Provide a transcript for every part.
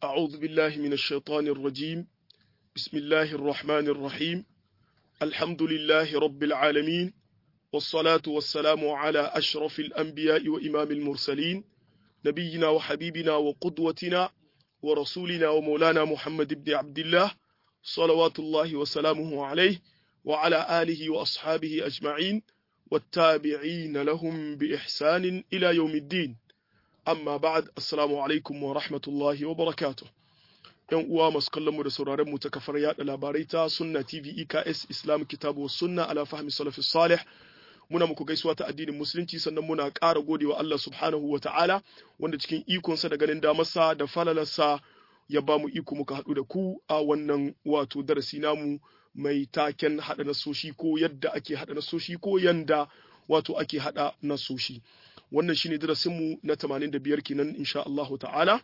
أعوذ بالله من الشيطان الرجيم بسم الله الرحمن الرحيم الحمد لله رب العالمين والصلاة والسلام على أشرف الأنبياء وإمام المرسلين نبينا وحبيبنا وقدوتنا ورسولنا ومولانا محمد بن عبد الله صلوات الله وسلامه عليه وعلى آله وأصحابه أجمعين والتابعين لهم بإحسان إلى يوم الدين amma ba'ad assalamu alaikum wa rahmatullahi wa barakatuh yan uwa masu kallon mu da sauraron mu ta kafar yada labarai ta sunna tv eks islam kitabu sunna ala fahmi salafis salih muna muku gaisuwa ta addinin musulunci sannan muna ƙara godewa Allah subhanahu wa ta'ala wanda cikin ikonsa da ganin damarsa da falalarsa ya ba mu iko muka haɗu da ku a wannan wato darasi namu mai taken haɗa nasoshi ko yadda ake haɗa nasoshi ko yanda wato ake haɗa nasoshi wannan shine darasinmu na 85 kenan insha Allah ta'ala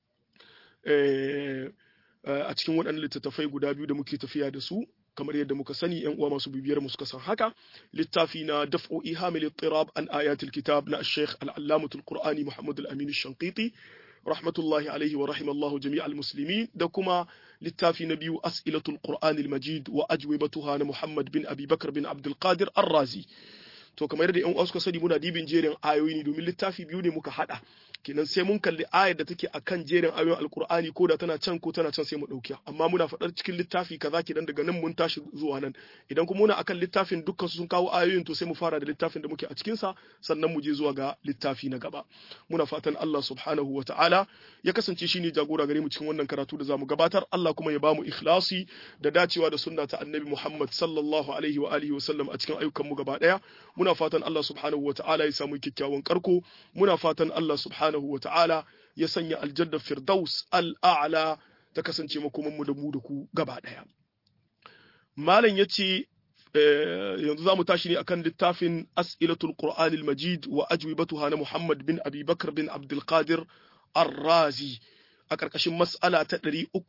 a cikin waɗannan littattafai guda biyu da muke tafiya da su kamar yadda muka sani yan uwa masu bibiyar mu suka san haka littafi na daf'u ihamil ittirab an ayatul kitab na Sheikh al-Allamatul Qur'ani Muhammad al-Amin al-Shanqiti rahmatullahi alaihi wa rahimallahu jami'al muslimin da kuma littafi na biyu as'ilatul Qur'an al-Majid wa ajwibatuha na Muhammad bin Abi Bakr bin Abdul Qadir Ar-Razi to kamar yadda yan uwa suka sani muna dibin jerin ayoyi ne domin littafi biyu ne muka hada kenan sai mun kalli ayar da take akan jerin ayoyin alkur'ani ko da tana can ko tana can sai mu dauki amma muna faɗar cikin littafi kaza kenan daga nan mun tashi zuwa nan idan kuma muna akan littafin dukkan su sun kawo ayoyin to sai mu fara da littafin da muke a cikin sa sannan mu je zuwa ga littafi na gaba muna fatan Allah subhanahu wataala ya kasance shine jagora gare mu cikin wannan karatu da zamu gabatar Allah kuma ya bamu ikhlasi da dacewa da sunna ta annabi Muhammad sallallahu alaihi wa alihi wa sallam a cikin ayyukan mu gaba daya muna fatan Allah subhanahu wataala ya samu kyakkyawan karko muna fatan Allah subhanahu subhanahu wa ta'ala ya sanya aljannar firdaus al'a'la ta kasance makomanmu da mu da ku gaba ɗaya. Malam ya ce, yanzu za mu tashi ne akan littafin As'ilatul Qur'anil Majid wa ajwibatuha na Muhammad bin Abi Bakar bin Abdulkadir Ar-Razi a ƙarƙashin mas'ala ta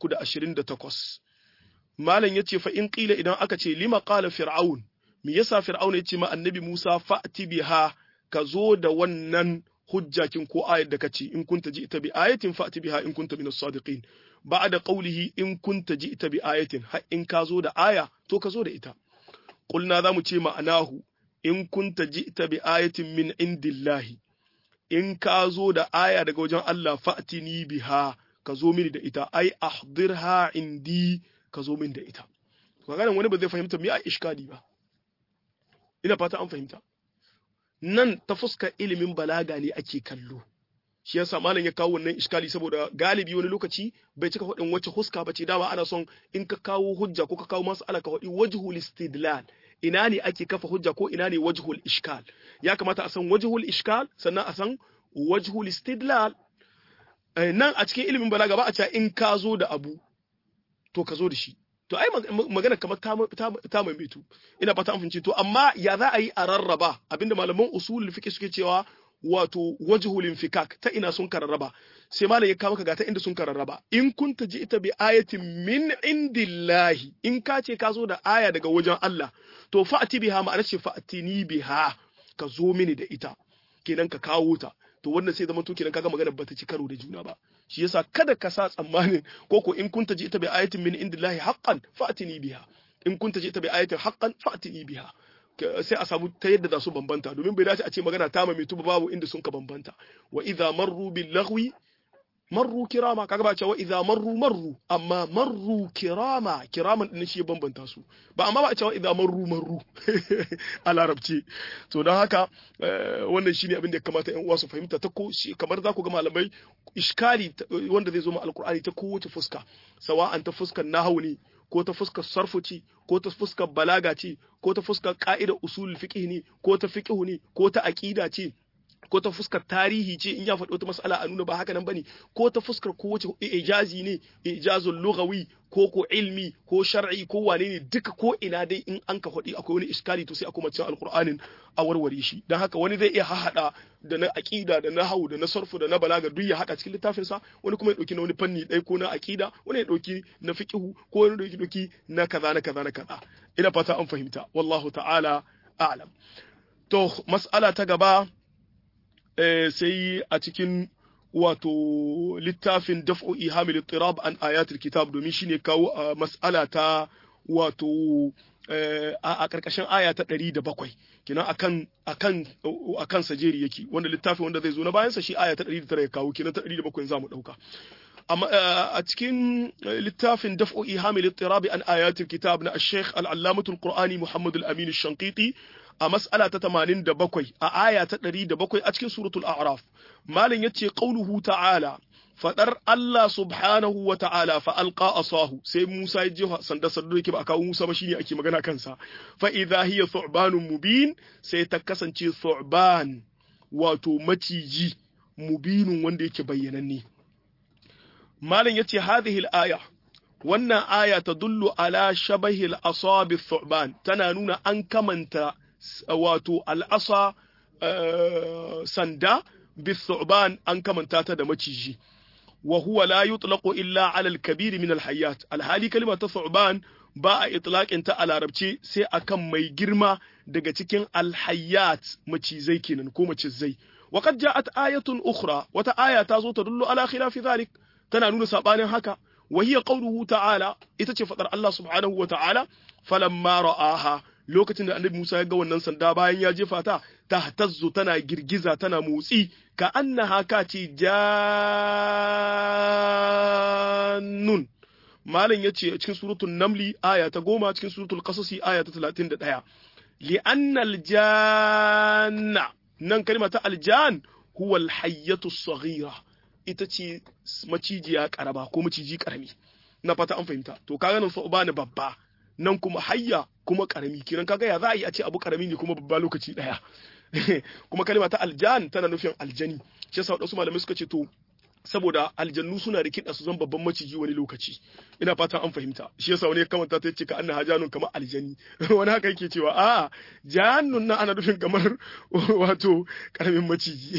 328. Malam ya ce, fa in ƙila idan aka ce, lima ƙala Fir'aun, me yasa Fir'aun ya ce ma annabi Musa fa'ti biha ka zo da wannan hujjakin ko ayat da kace in kunta ji'ta bi ayatin fa'ti biha in kunta minas sadiqin ba'da qawlihi in kunta ji'ta bi ayatin har in ka zo da aya to ka zo da ita qulna zamu ce ma'anahu in kunta ji'ta bi ayatin min indillahi in ka zo da aya daga wajen Allah fa'tini biha ka zo mini da ita ai ahdirha indi ka zo mini da ita magana wani ba zai fahimta me a iskali ba ina fata an fahimta nan ta fuskar ilimin balaga ne ake kallo shi yasa malam ya kawo wannan iskali saboda galibi wani lokaci bai cika faɗin wacce huska ba ce dama ana son in ka kawo hujja ko ka kawo mas'ala ka faɗi wajhul istidlal ina ne ake kafa hujja ko ina ne wajhul iskal ya kamata a san wajhul iskal sannan a san wajhul istidlal nan a cikin ilimin balaga ba a cewa in ka zo da abu to ka zo da shi to ai magana kamar ta maimaitu ina fata an fahimci to amma ya za a yi a rarraba abinda malaman usulul fiqh suke cewa wato wajhul infikak ta ina sun kararraba sai malam ya kawo ga ta inda sun kararraba in kunta ji ita bi ayatin min indillahi in ka ce ka zo da aya daga wajen Allah to fa'ati biha ma'ana ce fa'atini biha ka zo mini da ita kenan ka kawo ta to wannan sai zama to kenan kaga magana bata ci karo da juna ba shi yasa kada ka sa tsammanin ko ko in kunta ji ita bi ayatin min indillahi haqqan fa'tini biha in kunta ji ita bi ayatin haqqan fa'tini biha sai a samu ta yadda za su bambanta domin bai dace a ce magana ta mai tuba babu inda sun ka bambanta wa idza marru bil lahwi marru kirama kaga ba cewa idza marru marru amma marru kirama kiraman din shi ya bambanta su ba amma ba a cewa idza marru marru a larabci to don haka wannan shine abin da ya kamata yan uwa su fahimta ta ko kamar za ku ga malamai iskali wanda zai zo ma alkur'ani ta kowace fuska sawa'an ta fuskar nahwu ne ko ta fuskar sarfu ce ko ta fuskar balaga ce ko ta fuskar ka'idar usul fiqh ne ko ta fiqh ne ko ta aqida ce ko ta fuskar tarihi ce in ya faɗi wata mas'ala a nuna ba haka nan bane ko ta fuskar ko wace ijazi ne ijazul lughawi ko ko ilmi ko shar'i ko wane ne duka ko ina dai in an ka faɗi akwai wani iskali to sai a kuma cikin alqur'anin a warware shi dan haka wani zai iya hahada da na aqida da na hau da na sarfu da na balaga duk ya hada cikin littafin sa wani kuma ya dauki na wani fanni dai ko na aqida wani ya dauki na fiqhu ko wani ya dauki na kaza na kaza na kaza ina fata an fahimta wallahu ta'ala a'lam to mas'ala ta gaba sai a cikin wato littafin daf'u ihamil ittirab an ayatul kitab domin shine kawo a mas'ala ta wato a karkashin aya ta 107 kenan akan akan akan sajeri yake wanda littafi wanda zai zo na bayan sa shi aya ta 109 ya kawo kenan ta 107 zamu dauka amma a cikin littafin daf'u ihamil ittirab an ayatul kitab na al-sheikh al-allamatul qur'ani muhammad al-amin al-shanqiti a mas'ala ta 87 a aya ta 107 a cikin suratul a'raf malin yace qauluhu ta'ala fadar Allah subhanahu wa ta'ala fa alqa asahu sai Musa ya jefa sanda sanda yake ba kawo Musa ba shine ake magana kansa fa idha hiya thu'banun mubin sai ta kasance thu'ban wato maciji mubinun wanda yake bayyananne malin yace hadhihi al-aya wannan aya tadullu ala shabahi al-asabi thu'ban tana nuna an kamanta wato al'asa sanda bithu'ban an kamanta ta da maciji wa huwa la yutlaqu illa ala al-kabir min al-hayyat alhali kalma ta thu'ban ba a itlaqin ta a larabci sai akan mai girma daga cikin al-hayyat macizai kenan ko macizai wa qad ja'at ayatun ukhra wata aya ta zo ta dullu ala khilafi dhalik tana nuna sabanin haka wa hiya qawluhu ta'ala ita ce fadar Allah subhanahu wa ta'ala falamma ra'aha lokacin da annabi Musa ya ga wannan sanda bayan ya jefa ta ta tazzu tana girgiza tana motsi ka annaha ka ce jannun malam yace a cikin suratul namli aya ta goma cikin suratul qasasi aya ta 31 li anna aljanna nan kalma ta aljan huwa alhayyatu saghira ita ce macijiya karaba ko maciji karami na fata an fahimta to kaga nan fa babba nan kuma hayya kuma karami kiran kaga ya za a yi a ce abu karami ne kuma babba lokaci daya kuma kalma ta aljan tana nufin aljani shi yasa wadansu malamai suka ce to saboda aljannu suna da kiɗa su zan babban maciji wani lokaci ina fatan an fahimta shi yasa wani ya kamanta ta ce ka anna hajanun kamar aljani wani haka yake cewa a jannun nan ana nufin kamar wato karamin maciji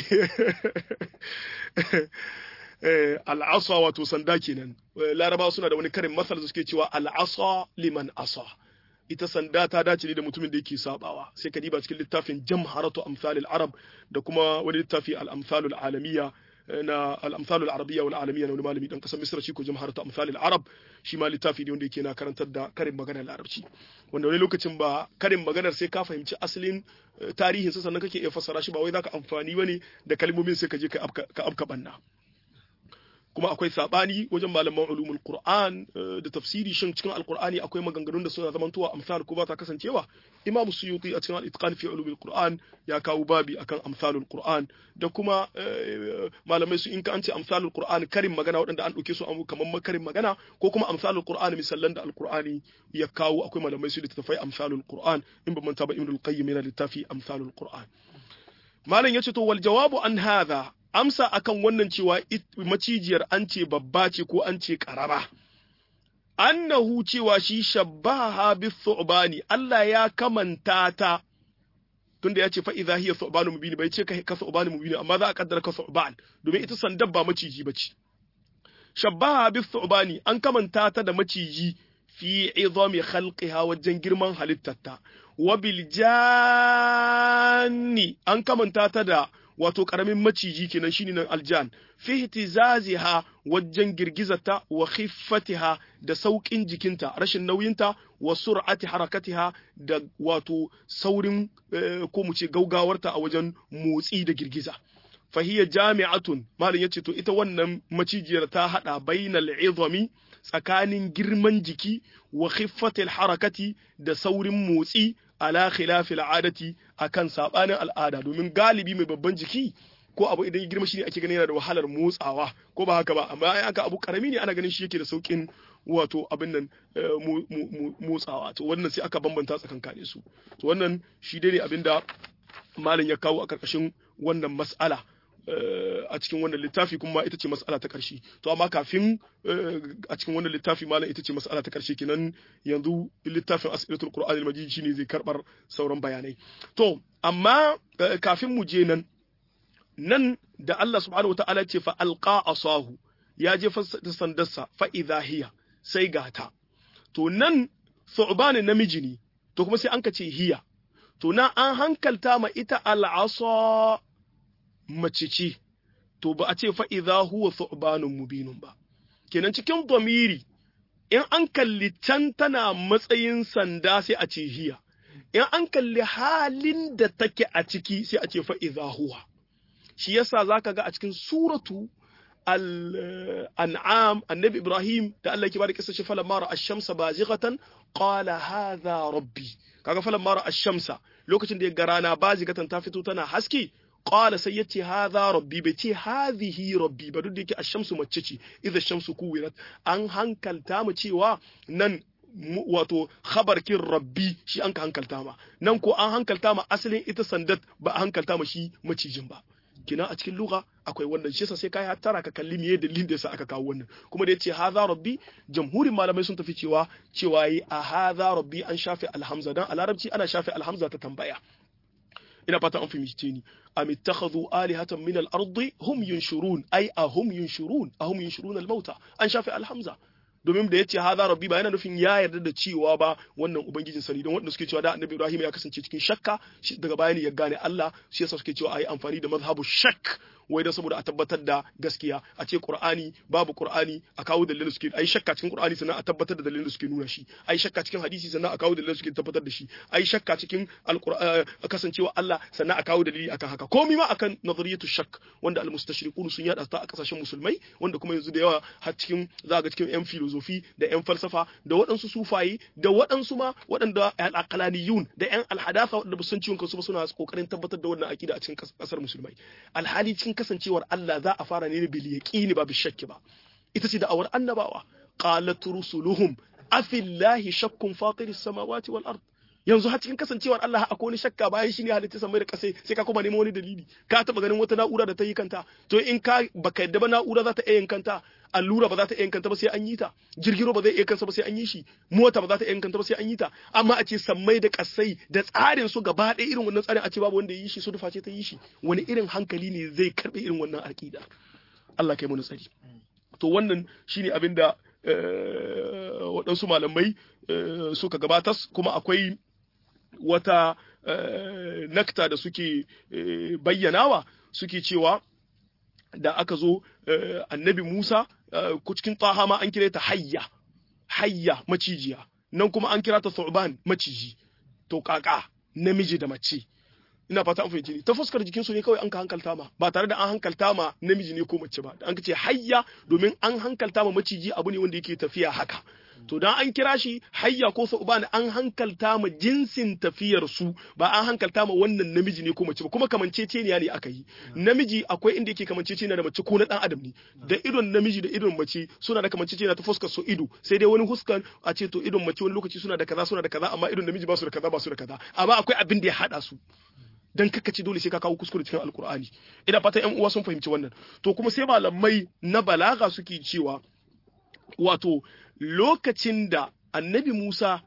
al'asa wato sanda kenan larabawa suna da wani karin masal da suke cewa al'asa liman asa ita sanda ta dace ne da mutumin da yake sabawa sai ka diba cikin littafin jamharatu amsalil arab da kuma wani littafi al-amsalul alamiyya na al-amsalul arabiyya wal alamiyya na wani malami dan kasar misra shi ko jamharatu amsalil arab shi ma littafi ne wanda yake na karantar da karin maganar larabci wanda wani lokacin ba karin maganar sai ka fahimci asalin tarihin sa sannan kake iya fassara shi ba wai zaka amfani bane da kalmomin sai ka je ka afka banna kuma akwai sabani wajen malaman ulumul qur'an da tafsiri shin cikin alqur'ani akwai maganganun da suna zamantowa amsal ko ba ta kasancewa imamu suyuti a cikin al-itqan fi ulumul qur'an ya kawo babi akan amsalul qur'an da kuma malamai su in ka an ce amsalul qur'an karin magana waɗanda an ɗauke su kamar makarin magana ko kuma amsalul qur'an misallan da alqur'ani ya kawo akwai malamai su littafai amsalul qur'an in ba manta ba ibnul qayyim yana littafi amsalul qur'an malam yace to wal jawabu an hadha amsa akan wannan cewa macijiyar an ce babba ce ko an ce karaba annahu cewa shi shabbaha bi thu'bani Allah ya kamanta ta tunda ya ce fa idza hiya thu'banu mubin bai ce ka thu'banu mubin amma za a kaddara ka thu'ban domin ita sandar ba maciji bace shabbaha bi thu'bani an kamanta ta da maciji fi idami khalqiha wajen girman halittarta wa bil janni an kamanta ta da wato karamin maciji kenan shine nan aljan fi ihtizaziha wajen girgizata wa khiffatiha da saukin jikinta rashin nauyinta wa sur'ati harakatiha da wato saurin ko mu ce gaugawarta a wajen motsi da girgiza fahiya jami'atun malam yace to ita wannan macijiyar ta hada bainal izami tsakanin girman jiki wa khiffatil harakati da saurin motsi ala khilafil adati akan sabanin al'ada domin galibi mai babban jiki ko abu idan ya girma shi ne ake ganin yana da wahalar motsawa ko ba haka ba amma ai aka abu karami ne ana ganin shi yake da saukin wato abin nan motsawa to wannan sai aka bambanta tsakankanin su to wannan shi dai ne abin da malam ya kawo a karkashin wannan mas'ala a cikin wannan littafi kuma ita ce mas'ala ta ƙarshe to amma kafin a cikin wannan littafi malam ita ce mas'ala ta ƙarshe kenan yanzu littafin asiratul qur'anil majid shine zai karbar sauran bayanai to amma kafin mu je nan nan da Allah subhanahu wataala ce fa alqa asahu ya je sandarsa fa idha hiya sai gata to nan thu'ban namiji ne to kuma sai an ka ce hiya to na an hankalta ma ita al'asa mace ce, to ba a ce fa idza huwa thu'banun mubinun ba kenan cikin dhamiri in an kalli can tana matsayin sanda sai a ce hiya in an kalli halin da take a ciki sai a ce fa idza huwa shi yasa zaka ga a cikin suratu al-an'am annabi ibrahim da Allah yake bada kissa shi falamma ra'a ash-shamsa bazighatan qala hadha rabbi kaga falamma ra'a ash-shamsa lokacin da ya ga rana bazighatan ta fito tana haske qala sai yace hadha rabbi bai ce hadhihi rabbi ba duk da yake ash-shamsu mace ce idza ash-shamsu kuwirat an hankalta mu cewa nan wato khabarkin rabbi shi an ka hankalta ma nan ko an hankalta ma asalin ita sandat ba a hankalta ma shi macijin ba kina a cikin lugha akwai wannan shi yasa sai kai hattara ka kalli miye dalilin da yasa aka kawo wannan kuma da yace hadha rabbi jamhurin malamai sun tafi cewa cewa yi a hadha rabbi an shafe alhamza dan a larabci ana shafe alhamza ta tambaya ina fata an fahimce ni am ittakhadhu alihatan min al-ardi hum yunshurun ay ahum yunshurun ahum yunshurun al-mauta an shafe alhamza domin da yace hadha rabbi ba yana nufin ya yarda da cewa ba wannan ubangijin sani don wanda suke cewa da annabi Ibrahim ya kasance cikin shakka daga bayani ya gane Allah shi yasa suke cewa ayi amfani da mazhabu shakk wai dan saboda a tabbatar da gaskiya a ce Qur'ani babu Qur'ani a kawo dalilin suke ai shakka cikin Qur'ani sannan a tabbatar da dalilin suke nuna shi ai shakka cikin hadisi sannan a kawo dalilin suke tabbatar da shi ai shakka cikin alqur'ani kasancewa Allah sannan a kawo dalili akan haka komai ma akan nazariyatu shakk wanda almustashriqun sun yada ta a kasashen musulmai wanda kuma yanzu da yawa har cikin za ga cikin yan filozofi da yan falsafa da waɗansu sufaye da waɗansu ma waɗanda al-aqlaniyun da yan alhadatha waɗanda ba san ciwon kansu ba suna kokarin tabbatar da wannan akida a cikin kasar musulmai alhali cikin kasancewar Allah za a fara ne bil yaqini ba bil shakki ba ita ce da'awar annabawa qalat rusuluhum afillahi shakkun fatiris samawati wal ard yanzu har cikin kasancewar Allah akwai wani shakka bayan shi ne halitta samai da kasai sai ka kuma neman wani dalili ka taba ganin wata na'ura da ta yi kanta to in ka baka yadda ba na'ura za ta iya yin kanta allura ba za ta iya yin kanta ba sai an yi ta jirgiro ba zai iya kansa ba sai an yi shi mota ba za ta iya yin kanta ba sai an yi ta amma a ce sammai da kasai da tsarin su gaba ɗaya irin wannan tsarin a ce babu wanda ya yi shi su dufa ce ta yi shi wani irin hankali ne zai karɓe irin wannan aƙida Allah kai mu tsari to wannan shine abin da waɗansu malamai suka gabatas kuma akwai wata nakta da suke bayyanawa suke cewa da aka zo annabi Musa cikin taha ma an kira ta hayya hayya macijiya nan kuma an kira ta thu'ban maciji to kaka namiji da mace ina fata an fahimci ta fuskar jikin su ne kawai an ka hankalta ma ba tare da an hankalta ma namiji ne ko mace ba an ce hayya domin an hankalta ma maciji abu ne wanda yake tafiya haka to dan an kira shi hayya ko sauban an hankalta ma jinsin tafiyar su ba an hankalta ma wannan namiji ne ko mace ba kuma kamanceceniya ne aka yi namiji akwai inda yake kamanceceniya da mace ko na dan adam ne da idon namiji da idon mace suna da kamanceceniya ta fuskar su ido sai dai wani huskan a ce to idon mace wani lokaci suna da kaza suna da kaza amma idon namiji ba su da kaza ba su da kaza amma akwai abin da ya hada su dan kaka ce dole sai ka kawo kuskure cikin alkur'ani ina fata yan uwa sun fahimci wannan to kuma sai malamai na balaga suke cewa wato lokacin da annabi Musa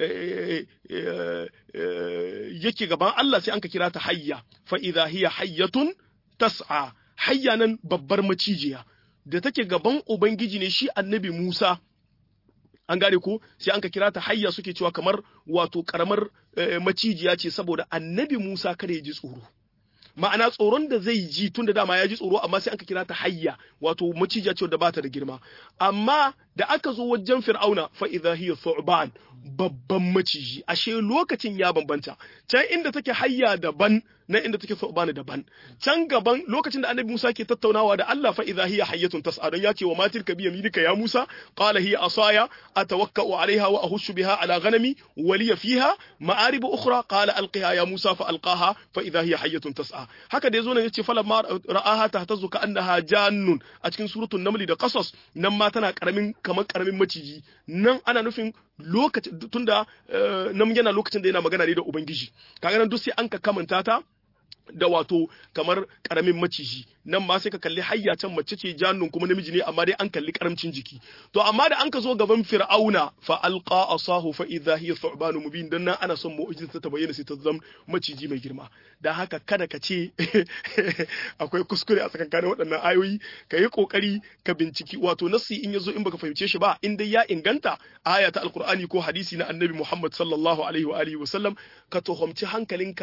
yake gaban Allah sai an ka kira ta hayya fa idha hiya hayyatun tas'a hayya nan babbar macijiya da take gaban ubangiji ne shi annabi Musa an gane ko sai an ka kira ta hayya suke cewa kamar wato karamar macijiya ce saboda annabi Musa kada ya ji tsoro ma'ana tsoron da zai ji tun da dama ya ji tsoro amma sai aka kira ta hayya wato macijiya ce da bata da girma amma da aka zo wajen fir'auna fa idha hiya thu'ban babban maciji ashe lokacin ya bambanta can inda take hayya daban na inda take thu'ban daban can gaban lokacin da annabi Musa ke tattaunawa da Allah fa idha hiya hayyatun tas'a don ya ce wa matil ka biya milika ya Musa qala hiya asaya atawakka'u 'alayha wa ahushu biha 'ala ghanami wa liya fiha ma'arib ukhra qala alqiha ya Musa fa alqaha fa idha hiya hayyatun tas'a haka da yazo nan yace falamma ra'aha tahtazu ka annaha jannun a cikin suratul naml da qasas nan ma tana karamin kamar karamin maciji nan ana nufin lokacin tunda nan yana lokacin da yana magana ne da ubangiji kaga nan duk sai an ka kamanta ta da wato kamar karamin maciji nan ma sai ka kalli hayya can mace ce jannun kuma namiji ne amma dai an kalli karamcin jiki to amma da an ka zo gaban fir'auna fa alqa asahu fa idha hiya thu'banu mubin dan nan ana son mu'jiza ta bayyana sai ta zama maciji mai girma dan haka kada ka ce akwai kuskure a tsakankanin waɗannan ayoyi ka yi kokari ka binciki wato nassi in yazo in baka fahimce shi ba in dai ya inganta aya ta alqur'ani ko hadisi na annabi Muhammad sallallahu alaihi wa alihi wa sallam ka tuhumci hankalinka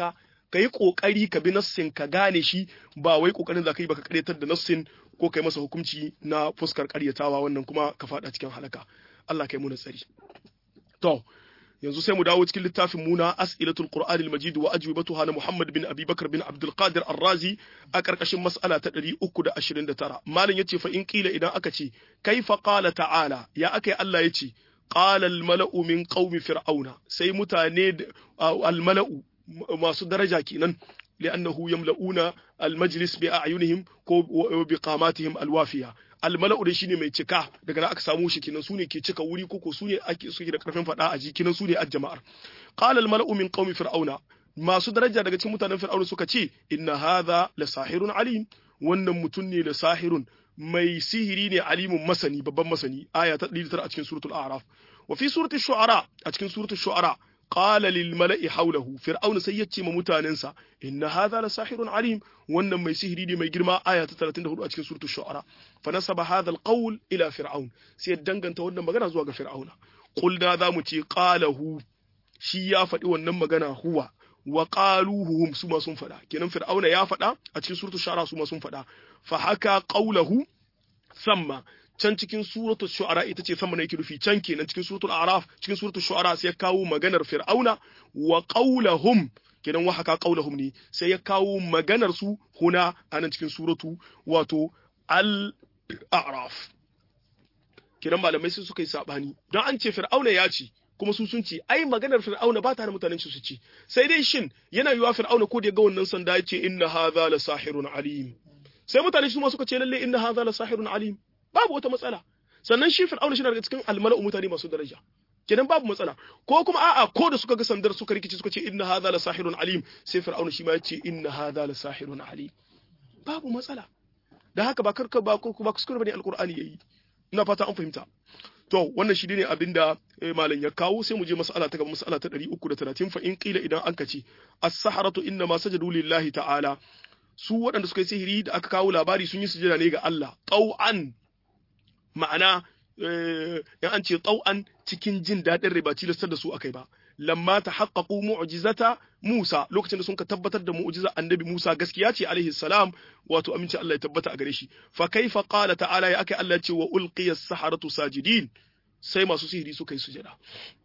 ka yi kokari ka bi nassin ka gane shi ba wai kokarin za ka yi baka karyatar da nassin ko kai masa hukunci na fuskar karyatawa wannan kuma ka fada cikin halaka Allah kai mu tsari to yanzu sai mu dawo cikin littafin muna as'ilatul qur'an al-majid wa ajwibatuha na Muhammad bin Abi Bakar bin Abdul Qadir Ar-Razi a karkashin mas'ala ta 329 malam yace fa in kila idan aka ce kaifa qala ta'ala ya akai Allah yace qala al-mala'u min qaumi fir'auna sai mutane al-mala'u masu daraja kenan لأنه يملؤون المجلس بأعينهم بقاماتهم الوافية almala'u da shine mai cika daga nan aka samu shi kinan sune ke cika wuri koko sune ake suke da karfin fada a kinan sune ajjama'ar qala almala'u min qaumi fir'auna masu daraja daga cikin mutanen fir'auna suka ce inna hadha la sahirun alim wannan mutum ne da sahirun mai sihiri ne alimun masani babban masani aya ta 109 a cikin suratul a'raf wa fi suratul shu'ara a cikin suratul shu'ara qala lil mala'i hawlahu fir'auna sai yace ma mutanensa inna hadha la sahirun alim wannan mai sihiri ne mai girma aya ta 34 a cikin suratul shu'ara fa nasaba hadha al qawl ila fir'aun sai danganta wannan magana zuwa ga fir'auna qulna za mu ce qalahu shi ya faɗi wannan magana huwa wa qaluhum su ma sun faɗa kenan fir'auna ya faɗa a cikin suratul shu'ara su ma sun faɗa fa haka qawlahu samma can cikin suratul shu'ara ita ce sama yake rufi can kenan cikin suratul a'raf cikin suratul shu'ara sai ya kawo maganar fir'auna wa qaulahum kenan wa haka qaulahum ne sai ya kawo maganar su huna anan cikin suratu wato al-a'raf kenan malamai sai suka yi sabani don an ce fir'auna ya ce kuma su sun ce ai maganar fir'auna ba ta da mutanen su ce sai dai shin yana yiwa fir'auna ko da ya ga wannan sanda ya ce inna hadha la sahirun alim sai mutane su ma suka ce lalle inna hadha la sahirun alim babu wata matsala sannan shi fir'auna shi daga cikin almala'u mutane masu daraja kenan babu matsala ko kuma a'a ko da suka ga sandar suka rikice suka ce inna hadha la sahirun alim sai fir'auna shi ma ya ce inna hadha la sahirun alim babu matsala da haka ba karka ba ko ba kuskure bane alqur'ani yayi ina fata an fahimta to wannan shi ne abinda malam ya kawo sai mu je mas'ala ta gaba mas'ala ta 330 fa in qila idan an kace as-saharatu inna ma sajadu lillahi ta'ala su waɗanda suka yi sihiri da aka kawo labari sun yi sujada ne ga Allah tau'an ma'ana in an ce tsau'an cikin jin daɗin rai ba tilastar da su akai ba lamma ta haƙaƙu mu'jizata Musa lokacin da sun ka tabbatar da mu'jiza annabi Musa gaskiya ce alaihi salam wato aminci Allah ya tabbata a gare shi fa kaifa qala ta'ala ya akai Allah ce wa ulqiya as-saharatu sajidin sai masu sihiri suka yi sujada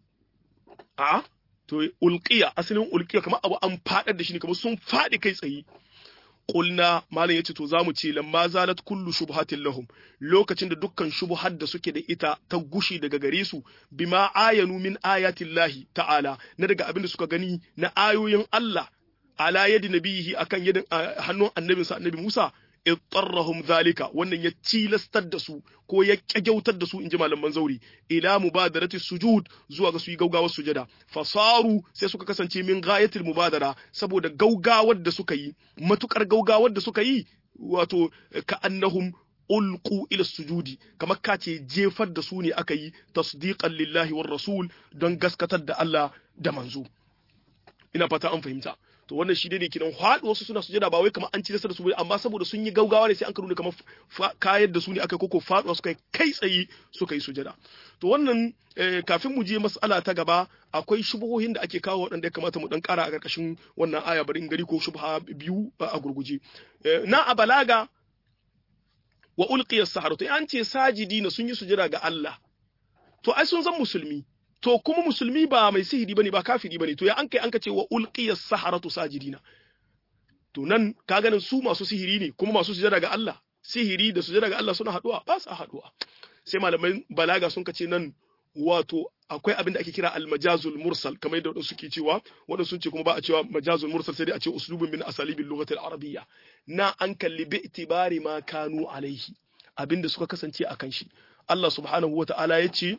a to ulqiya asalin ulqiya kamar abu an fadar da shi ne kamar sun fadi kai tsaye Kulna malam yace to zamu ce lamma zalat kullu shubhatin lahum lokacin da dukkan shubhar da suke da ita ta gushi daga gare su bima ayanu min ayatillahi ta'ala na daga abin da suka gani na ayoyin Allah ala yadi nabihi akan yadin hannun annabinsa annabi Musa ittarrahum zalika wannan ya tilastar da su ko ya kyagyautar da su inji malaman zauri ila mubadarati sujud zuwa ga su yi gaugawar sujada fasaru sai suka kasance min ghayatil mubadara saboda gaugawar da suka yi matukar gaugawar da suka yi wato ka annahum ulqu ila sujudi kamar ka ce jefar da su ne aka yi tasdiqan lillahi war rasul don gaskatar da Allah da manzo ina fata an fahimta to wannan shi ne kinan haɗu wasu suna sujada ba wai kamar an ci da su amma saboda sun yi gaugawa ne sai an nuna kamar kayar da su ne aka koko faɗuwa suka kai tsaye suka yi sujada to wannan kafin mu je mas'ala ta gaba akwai shubuhohin da ake kawo waɗanda ya kamata mu dan ƙara a ƙarƙashin wannan aya bari in gari ko shubha biyu a gurguje na a balaga wa ulqiya saharatu an ce sajidina sun yi sujada ga Allah to ai sun zan musulmi to kuma musulmi ba mai sihiri bane ba kafiri bane to ya an kai an ce wa ulqiya saharatu sajidina to nan ka ganin su masu sihiri ne kuma masu sujada ga Allah sihiri da sujada ga Allah suna haduwa ba su haduwa sai malaman balaga sun kace nan wato akwai abin da ake kira almajazul mursal kamar yadda wadansu suke cewa wadansu sun ce kuma ba a cewa majazul mursal sai dai a ce uslubun min asalibil lughati arabiyya na an kalli bi itibari ma kanu alaihi abinda suka kasance akan shi Allah subhanahu wata'ala ya ce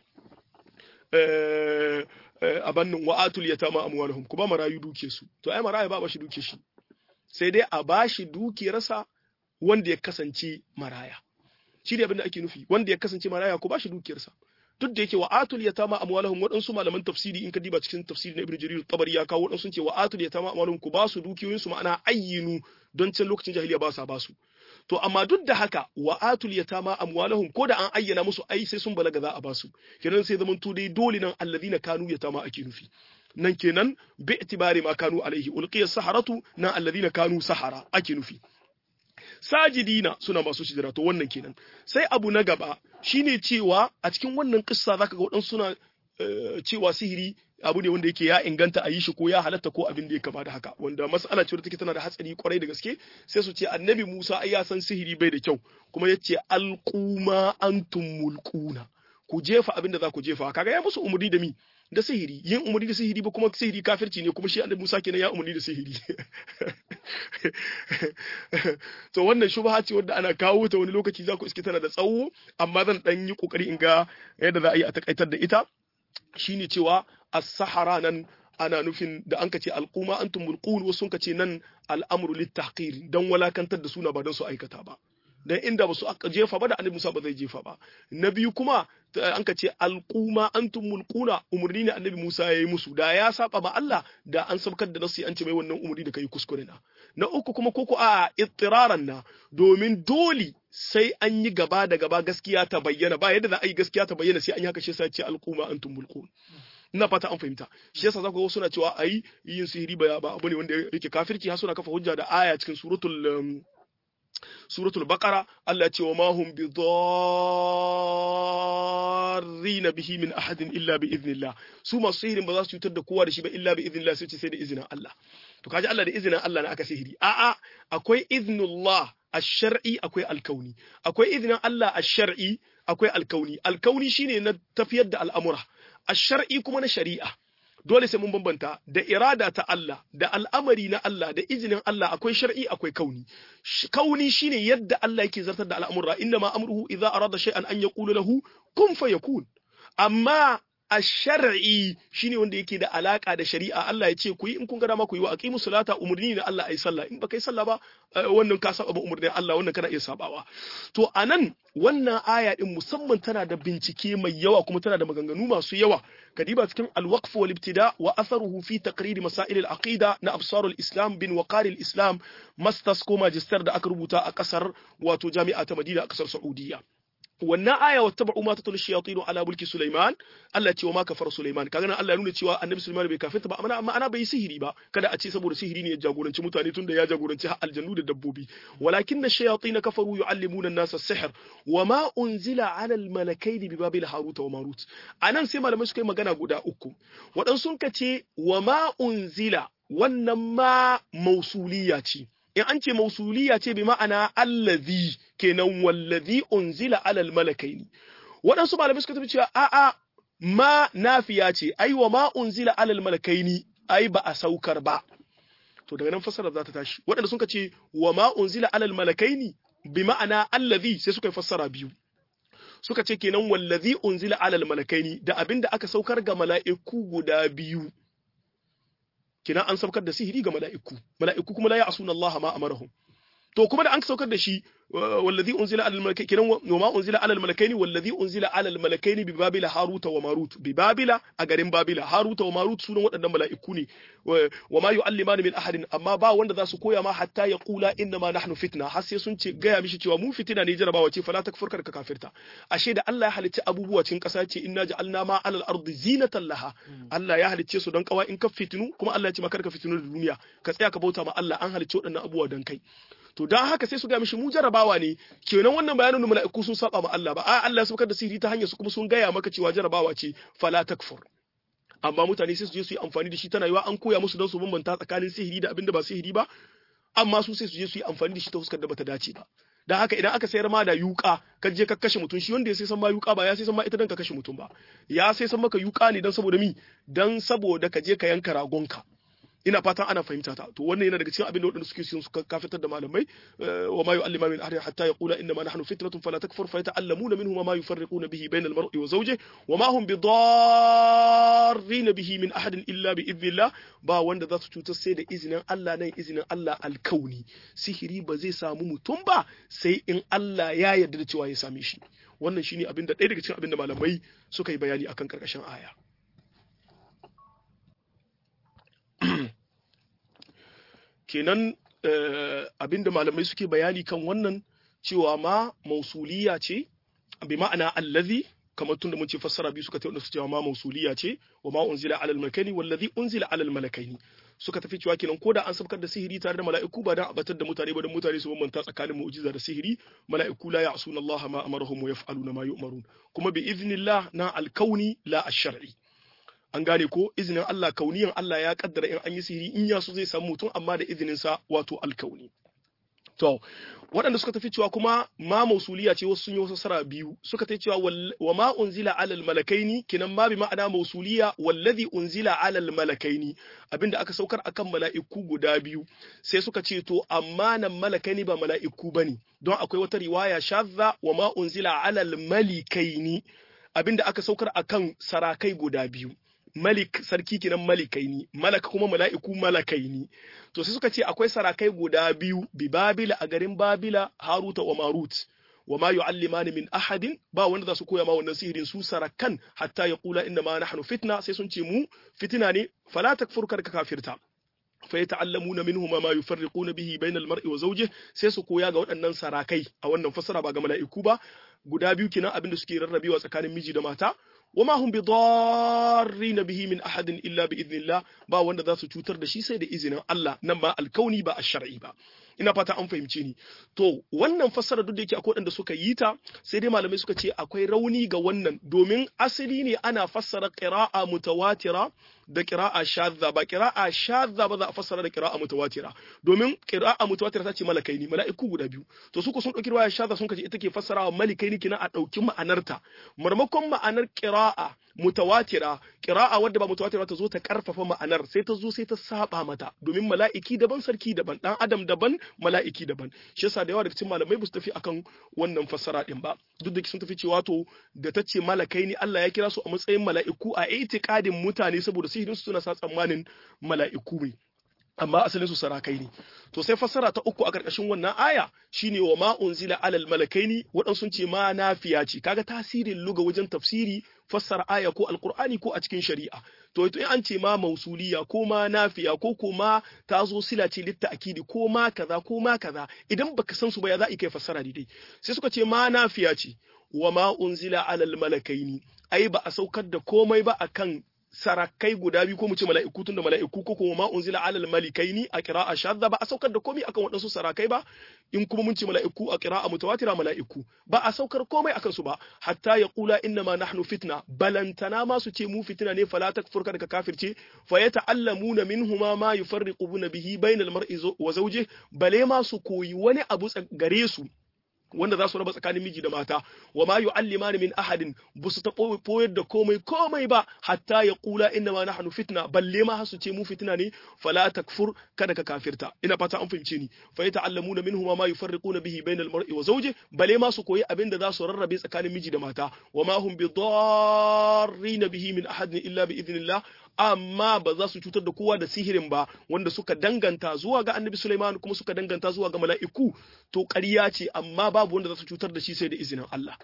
a bannin wa'atul yatama amwalahum ku ba marayu duke su to ai maraya ba bashi duke shi sai dai a bashi dukiyarsa wanda ya kasance maraya shi ne abin da ake nufi wanda ya kasance maraya ku bashi dukiyarsa duk da yake wa'atul yatama amwalahum waɗansu malaman tafsiri in ka diba cikin tafsiri na ibnu jarir tabari ya kawo waɗansu ce wa'atul yatama amwalahum ku ba su dukiyoyinsu ma'ana ayyinu don can lokacin jahiliya ba sa ba su to amma duk da haka wa atul yatama amwalahum ko da an ayyana musu ai sai sun balaga za a basu kenan sai zaman to dai dole nan alladhina kanu yatama ake nufi nan kenan bi itibari ma kanu alaihi ulqiya saharatu na alladhina kanu sahara ake nufi sajidina suna masu sujada to wannan kenan sai abu na gaba shine cewa a cikin wannan kissa zaka ga wadansu suna cewa sihiri abu ne wanda yake ya inganta a yi shi ko ya halatta ko abin da ya kama da haka wanda mas'ala ce take tana da hatsari kwarai da gaske sai su ce annabi Musa ai ya san sihiri bai da kyau kuma yace alquma antum mulquna ku jefa abin da za ku jefa kaga ya musu umurni da mi da sihiri yin umurni da sihiri ba kuma sihiri kafirci ne kuma shi annabi Musa kenan ya umurni da sihiri to wannan shubha ce wanda ana kawo ta wani lokaci za ku iske tana da tsawo amma zan dan yi kokari in ga yadda za a yi a takaitar da ita shine cewa as-sahara nan ana nufin da an ce alquma antum mulqun wasu ka ce nan al'amru lit-tahqir dan walakantar da suna ba dan su aikata ba dan inda ba su aka jefa ba da annabi Musa ba zai jefa ba na biyu kuma an ka ce alquma antum mulquna umurni ne annabi Musa yayi musu da ya saba ma Allah da an sabkar da nasu an ce mai wannan umurni da kai kuskure na na uku kuma koko a ittiraran na domin dole sai an yi gaba da gaba gaskiya ta bayyana ba yadda za a yi gaskiya ta bayyana sai an yi haka shi sai ce alquma antum mulqun ina fata an fahimta shi yasa zaka ga suna cewa ayi yin sihiri ba ba abu ne wanda yake kafirci har suna kafa hujja da aya cikin suratul suratul baqara Allah ya ce wa ma hum bi dharrin bihi min ahadin illa bi idnillah su masu sihirin ba za su cutar da kowa da shi ba illa bi idnillah sai ce sai da izinin Allah to kaji Allah da izinin Allah ne aka sihiri a'a akwai iznullah ash-shar'i akwai al-kauni akwai izinin Allah ash-shar'i akwai al-kauni al-kauni shine na tafiyar da al'amura ash-shar'i kuma na shari'a dole sai mun bambanta da irada ta Allah da al'amari na Allah da izinin Allah akwai shar'i akwai kauni kauni shine yadda Allah yake zartar da al'amura inna ma amruhu idza arada shay'an an yaqulu lahu kun fayakun amma ash-shar'i shine wanda yake da alaka da shari'a Allah ya ce ku yi in kun ga dama ku yi wa aqimu salata umurni ne Allah ayi sallah in baka yi sallah ba wannan ka saba umurnin Allah wannan kana iya sabawa to anan wannan aya din musamman tana da bincike mai yawa kuma tana da maganganu masu yawa kadiba cikin al-waqf wal ibtida wa atharuhu fi taqrir masail al-aqida na absar al-islam bin waqar al-islam masters ko magister da aka rubuta a kasar wato jami'a ta Madina a kasar Saudiya wannan aya wa tabu ma tatul shayatin ala mulki Sulaiman Allah ce wa ma kafar Sulaiman kaga nan Allah ya nuna cewa Annabi Sulaiman bai kafirta ba amma amma ana bai sihiri ba kada a ce saboda sihiri ne ya jagoranci mutane tunda ya jagoranci har aljannu da dabbobi walakin shayatin kafaru yuallimuna an-nasa sihr wa ma unzila ala al-malakaini bi babil harut wa marut anan sai malamai suka yi magana guda uku waɗansu ka ce wa ma unzila wannan ma mausuliya ce in an ce mausuliya ce bi ma'ana allazi kenan wallazi unzila alal malakaini waɗansu malamai suka tafi cewa a'a ma nafiya ce ai wa ma unzila alal malakaini ai ba a saukar ba to daga nan fassara za ta tashi waɗanda suka ce wa ma unzila alal malakaini bi ma'ana allazi sai suka yi fassara biyu suka ce kenan wallazi unzila alal malakaini da abinda aka saukar ga mala'iku guda biyu kina an saukar da sihiri ga mala'iku mala'iku kuma la ya'suna Allah ma amarahum to kuma da an saukar da shi wallazi unzila alal malakaini kinan wa ma unzila alal malakaini wallazi unzila alal malakaini bi babila haruta wa marut bi babila a garin babila haruta wa marut sunan waɗannan mala'iku ne wa ma yu'allimani min ahadin amma ba wanda za su koya ma hatta ya qula inna ma nahnu fitna har sai sun ce gaya mishi cewa mu fitina ne jarabawa ce fala takfur ka kafirta ashe da Allah ya halicci abubuwa cikin ƙasa ce inna ja'alna ma alal ardi zinatan laha Allah ya halicce su don kawa in ka fitinu kuma Allah ya ce maka ka fitinu da duniya ka tsaya ka bauta ma Allah an halicce waɗannan abubuwa don kai to dan haka sai su ga mishi mu jarabawa ne kenan wannan bayanin mala'iku sun saba ma Allah ba a Allah ya saukar da sihiri ta hanyar su kuma sun gaya maka cewa jarabawa ce fala takfur amma mutane sai su je su yi amfani da shi tana yiwa an koya musu don su bambanta tsakanin sihiri da abin da ba sihiri ba amma su sai su je su yi amfani da shi ta fuskar da bata dace ba dan haka idan aka sayar ma da yuka ka je ka kashe mutum shi wanda ya sai san ma yuka ba ya sai san ma ita dan ka kashe mutum ba ya sai san maka yuka ne dan saboda mi dan saboda ka je ka yanka ragonka ina fatan ana fahimta ta to wannan yana daga cikin abin da waɗanda suke suka kafitar da malamai wa ma yu'allima min ahadin hatta yaqula inna ma nahnu fitnatun fala takfur fa yata'allamuna minhu ma yufarriquna bihi bayna al-mar'i wa zawjihi wa ma hum bidarrin bihi min ahadin illa bi idhnillah ba wanda za su cutar sai da izinin Allah nan izinin Allah alkauni sihiri ba zai samu mutum ba sai in Allah ya yarda da cewa ya same shi wannan shine abin da ɗaya daga cikin abin da malamai suka yi bayani akan karkashin aya kenan abinda malamai suke bayani kan wannan cewa ma mausuliya ce bi ma'ana allazi kamar tunda mun ce fassara biyu suka tafi cewa ma mausuliya ce wa ma unzila alal malakaini wallazi unzila alal malakaini suka tafi cewa kenan ko da an sabkar da sihiri tare da mala'iku ba dan abatar da mutane ba dan mutane su bambanta tsakanin mu'jiza da sihiri mala'iku la ya'suna Allah ma amarahum wa yaf'aluna ma yu'marun kuma bi idnillah na alkauni la ash-shar'i an gane ko izinin Allah kauniyan Allah ya kaddara in an yi sihiri in ya so zai samu mutum amma da izinin sa wato alkauni to waɗanda suka tafi cewa kuma ma mausuliya ce wasu sun yi wasu sara biyu suka tafi cewa wa ma unzila alal malakaini kinan ma bi ma'ana mausuliya wallazi unzila alal malakaini abinda aka saukar akan mala'iku guda biyu sai suka ce to amma nan malakaini ba mala'iku bane don akwai wata riwaya shadda wa ma unzila alal malikaini abinda aka saukar akan sarakai guda biyu malik sarki kenan malikaini malaka kuma mala'iku malakaini to sai suka ce akwai sarakai guda biyu bi babila a garin babila haruta wa marut wa ma yu'allimani min ahadin ba wanda za su koya ma wannan sihirin su sarakan hatta ya kula inda ma nahnu fitna sai sun ce mu fitina ne fala takfur ka kafirta fa yata'allamuna minhuma ma yufarriquna bihi bainal mar'i wa zawjihi sai su koya ga waɗannan sarakai a wannan fasara ba ga mala'iku ba guda biyu kenan abinda suke rarrabewa tsakanin miji da mata وما هم بضارين به من أحد إلا بإذن الله با wanda za su cutar da shi sai da izinin Allah nan ba alkauni ba ash-shar'i ba ina fata an fahimce ni to wannan fassara duk da yake akwai wanda suka yi ta sai dai malamai suka ce akwai rauni ga wannan domin asali ne ana fassara qira'a mutawatira da qira'a shadda ba qira'a shadda ba za a fassara da qira'a mutawatira domin qira'a mutawatira ta ce malakai ne mala'iku guda biyu to su ko sun dauki riwaya shadda sun kace ita ke fassarawa malakai ne kina a dauki ma'anarta marmakon ma'anar qira'a mutawatira qira'a wadda ba mutawatira ta zo ta karfafa ma'anar sai ta zo sai ta saba mata domin mala'iki daban sarki daban dan adam daban mala'iki daban shi yasa da yawa daga cikin malamai ba su tafi akan wannan fassara din ba duk da sun tafi cewa to da ta ce malakai ne Allah ya kira su a matsayin mala'iku a itikadin mutane saboda sihirin su suna sa tsammanin mala'iku ne amma asalin su sarakai ne to sai fassara ta uku a karkashin wannan aya shine wa ma unzila alal malakaini wadan sun ce ma nafiya ce kaga tasirin luga wajen tafsiri fassara aya ko alqur'ani ko a cikin shari'a to in an ce ma mausuliya ko ma nafiya ko ko ma ta zo sila ce litta akidi ko ma kaza ko ma kaza idan baka san su ba ya za a kai fassara daidai sai suka ce ma nafiya ce wa ma unzila alal malakaini ai ba a saukar da komai ba akan sarakai guda biyu ko mu ce mala'iku tun da mala'iku ko kuma ma unzila alal malikaini a qira'a shadda ba a saukar da komai akan waɗansu sarakai ba in kuma mun ce mala'iku a qira'a mutawatira mala'iku ba a saukar komai akan su ba hatta ya qula inna ma nahnu fitna balantana ma su ce mu fitina ne fala takfur ka kafirce fa yata'allamuna minhuma ma yufarriquna bihi bainal mar'i wa zawjihi bale ma su koyi wani abu gare su wanda za su raba tsakanin miji da mata wa ma yu'allimani min ahadin bu su taɓo koyar da komai komai ba hatta ya kula inna ma nahnu fitna balle ma hasu ce mu fitina ne fala takfur kada ka kafirta ina fata an fahimce ni fa yata'allamuna minhu ma yufarriquna bihi bainal mar'i wa zawji balle ma su koyi abin da za su rarrabe tsakanin miji da mata wa ma hum bidarrin bihi min ahadin illa bi idnillah amma ba za su cutar da kowa da sihirin ba wanda suka danganta zuwa ga annabi Sulaiman kuma suka danganta zuwa ga mala'iku to ƙarya ce amma babu wanda za su cutar da shi sai da izinin Allah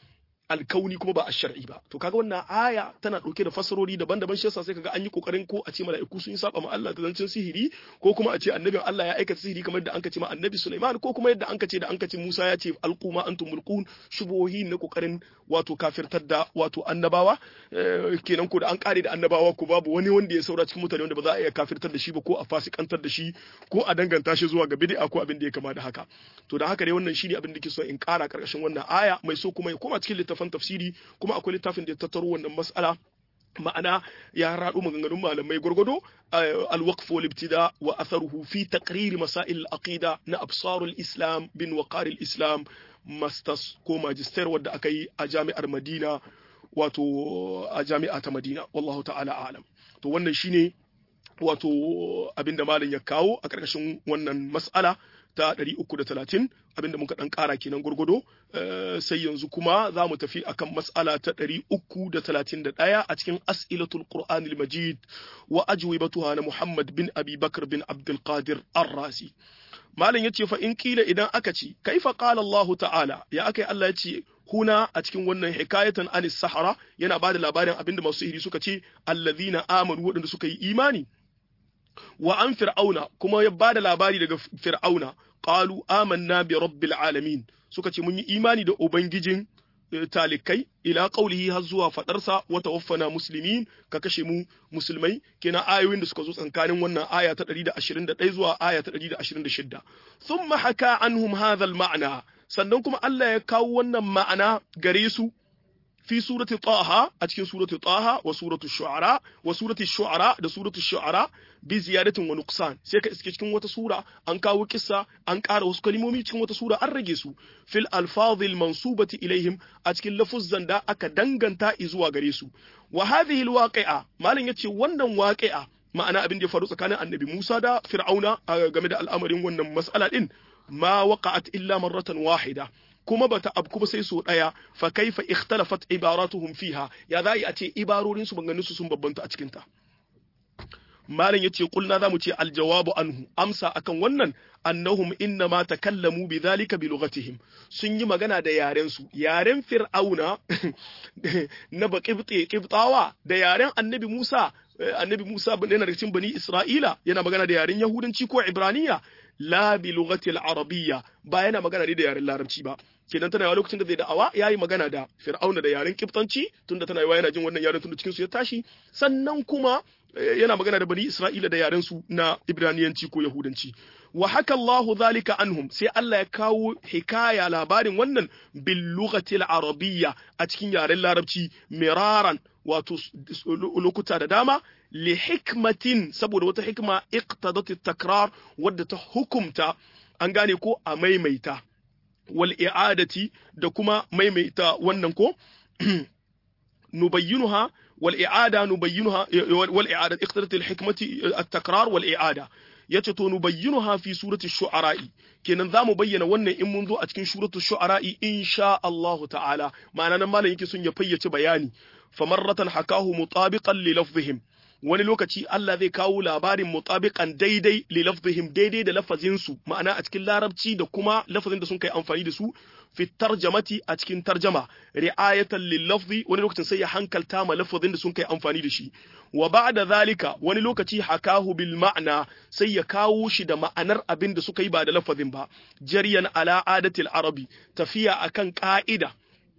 alkauni kuma ba a shar'i ba to kaga wannan aya tana dauke da fasarori daban-daban shi yasa sai kaga an yi kokarin ko a ce mala'iku sun yi saba ma Allah ta zancin sihiri ko kuma a ce annabin Allah ya aikata sihiri kamar da anka ce ma annabi Sulaiman ko kuma yadda anka ce da anka ce Musa ya ce alquma antum mulqun shubuhi na kokarin wato kafirtar da wato annabawa kenan ko da an kare da annabawa ko babu wani wanda ya saura cikin mutane wanda ba za a iya kafirtar da shi ba ko a fasikantar da shi ko a danganta shi zuwa ga bid'a ko abin da ya kama da haka to da haka dai wannan shine abin da ke so in kara karkashin wannan aya mai so kuma ya koma cikin littafin tafsiri kuma akwai littafin da ya tattaro wannan mas'ala ma'ana ya raɗu maganganun malamai gwargwado alwaqf wal ibtida wa atharuhu fi taqrir masail al-aqida na absarul islam bin waqar islam masters ko magister wadda aka yi a jami'ar Madina wato a jami'a ta Madina wallahu ta'ala a'lam to wannan shine wato abinda malam ya kawo a ƙarƙashin wannan mas'ala ta 330 abinda muka dan kara kenan gurgudo sai yanzu kuma za mu tafi akan mas'ala ta 331 a cikin as'ilatul qur'anil majid wa ajwibatuha na muhammad bin abi bakr bin abdul qadir ar-razi malam yace fa in kila idan aka ce kaifa qala allah ta'ala ya akai allah yace huna a cikin wannan hikayatan anis sahara yana bada labarin abinda masu sihiri suka ce allazina amanu waɗanda suka yi imani wa an fir'auna kuma ya bada labari daga fir'auna qalu amanna bi rabbil alamin suka ce mun yi imani da ubangijin talikai ila qaulihi har zuwa fadarsa wa tawaffana muslimin ka kashe mu musulmai kenan ayoyin da suka zo tsakanin wannan aya ta 121 zuwa aya ta 126 thumma haka anhum hadha al-ma'na sannan kuma Allah ya kawo wannan ma'ana gare su في سورة طه أتكين سورة طه وسورة الشعراء وسورة الشعراء ده سورة الشعراء بزيادة ونقصان سيكا اسكي cikin wata sura an kawo kissa an ƙara wasu kalmomi cikin wata sura an rage su fil alfazil mansubati ilaihim a cikin lafuzzan da aka danganta zuwa gare su wa hadhihi alwaqi'a malam yace wannan waqi'a ma'ana abin da ya faru tsakanin annabi Musa da Fir'auna game da al'amarin wannan mas'ala din ma waqa'at illa marratan wahida kuma bata abku ba sai so daya fa kaifa ikhtalafat ibaratuhum fiha ya zai a ce ibarorin su banganin su sun babbanta a cikin ta malam yace kulna zamu ce aljawabu anhu amsa akan wannan annahum inna ma takallamu bidhalika bi lughatihim sun yi magana da yaren su yaren fir'auna na baqibti qibtawa da yaren annabi Musa annabi Musa yana da cikin bani Isra'ila yana magana da yaren Yahudanci ko Ibraniya la bi lughati al-arabiyya ba yana magana da yaren Larabci ba kenan tana yawa lokacin da zai da'awa yayi magana da Fir'auna da yaren Kiftanci tunda tana yawa yana jin wannan yaren tunda cikin su ya tashi sannan kuma yana magana da bani Isra'ila da yaren su na Ibraniyanci ko Yahudanci wa haka Allahu zalika anhum sai Allah ya kawo hikaya labarin wannan bil lughati al-arabiyya a cikin yaren Larabci miraran wato lokuta da dama li hikmatin saboda wata hikma iqtadat takrar wadda ta hukumta an gane ko a maimaita wal i'adati da kuma maimaita wannan ko nubayyinuha wal i'ada nubayyinuha wal i'ada iqtadat al hikmati at takrar wal i'ada yace to nubayyinuha fi surati shu'ara'i kenan zamu bayyana wannan in mun zo a cikin suratu shu'ara'i insha Allah ta'ala ma'ana nan malam yake sun ya fayyace bayani famarratan hakahu mutabiqan li lafzihim wani lokaci Allah zai kawo labarin mutabiqan daidai li lafzihim daidai da lafazin su ma'ana a cikin larabci da kuma lafazin da sun kai amfani da su fi tarjamati a cikin tarjama ri'ayatan lil lafzi wani lokacin sai ya hankalta ma lafazin da sun kai amfani da shi wa ba'da zalika wani lokaci hakahu bil ma'na sai ya kawo shi da ma'anar abin da suka yi ba da lafazin ba jariyan ala adatil arabi tafiya akan ka'ida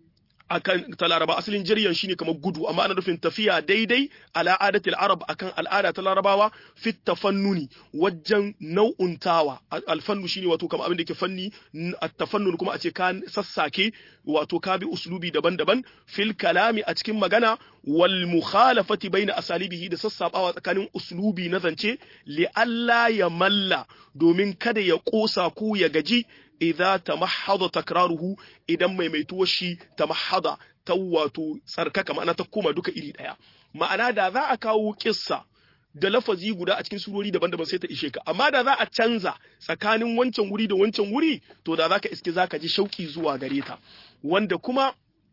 akan ta laraba asalin jiryan shine kamar gudu amma ana nufin tafiya daidai ala adatil arab akan al'ada ta larabawa fit tafannuni wajen nau'untawa alfannu shine wato kamar abin da ke fanni at-tafannun kuma a ce ka sassake wato ka bi uslubi daban-daban fil kalami a cikin magana wal mukhalafati baina asalibihi da sassabawa tsakanin uslubi na zance li alla ya malla domin kada ya kosa ko ya gaji idza tamahhada takraruhu idan maimaituwar shi tamahhada ta wato tsarkaka ma'ana ta koma duka iri daya ma'ana da za a kawo kissa da lafazi guda a cikin surori daban-daban sai ta ishe ka amma da za a canza tsakanin wancan wuri da wancan wuri to da zaka iske zaka ji shauki zuwa gare ta wanda kuma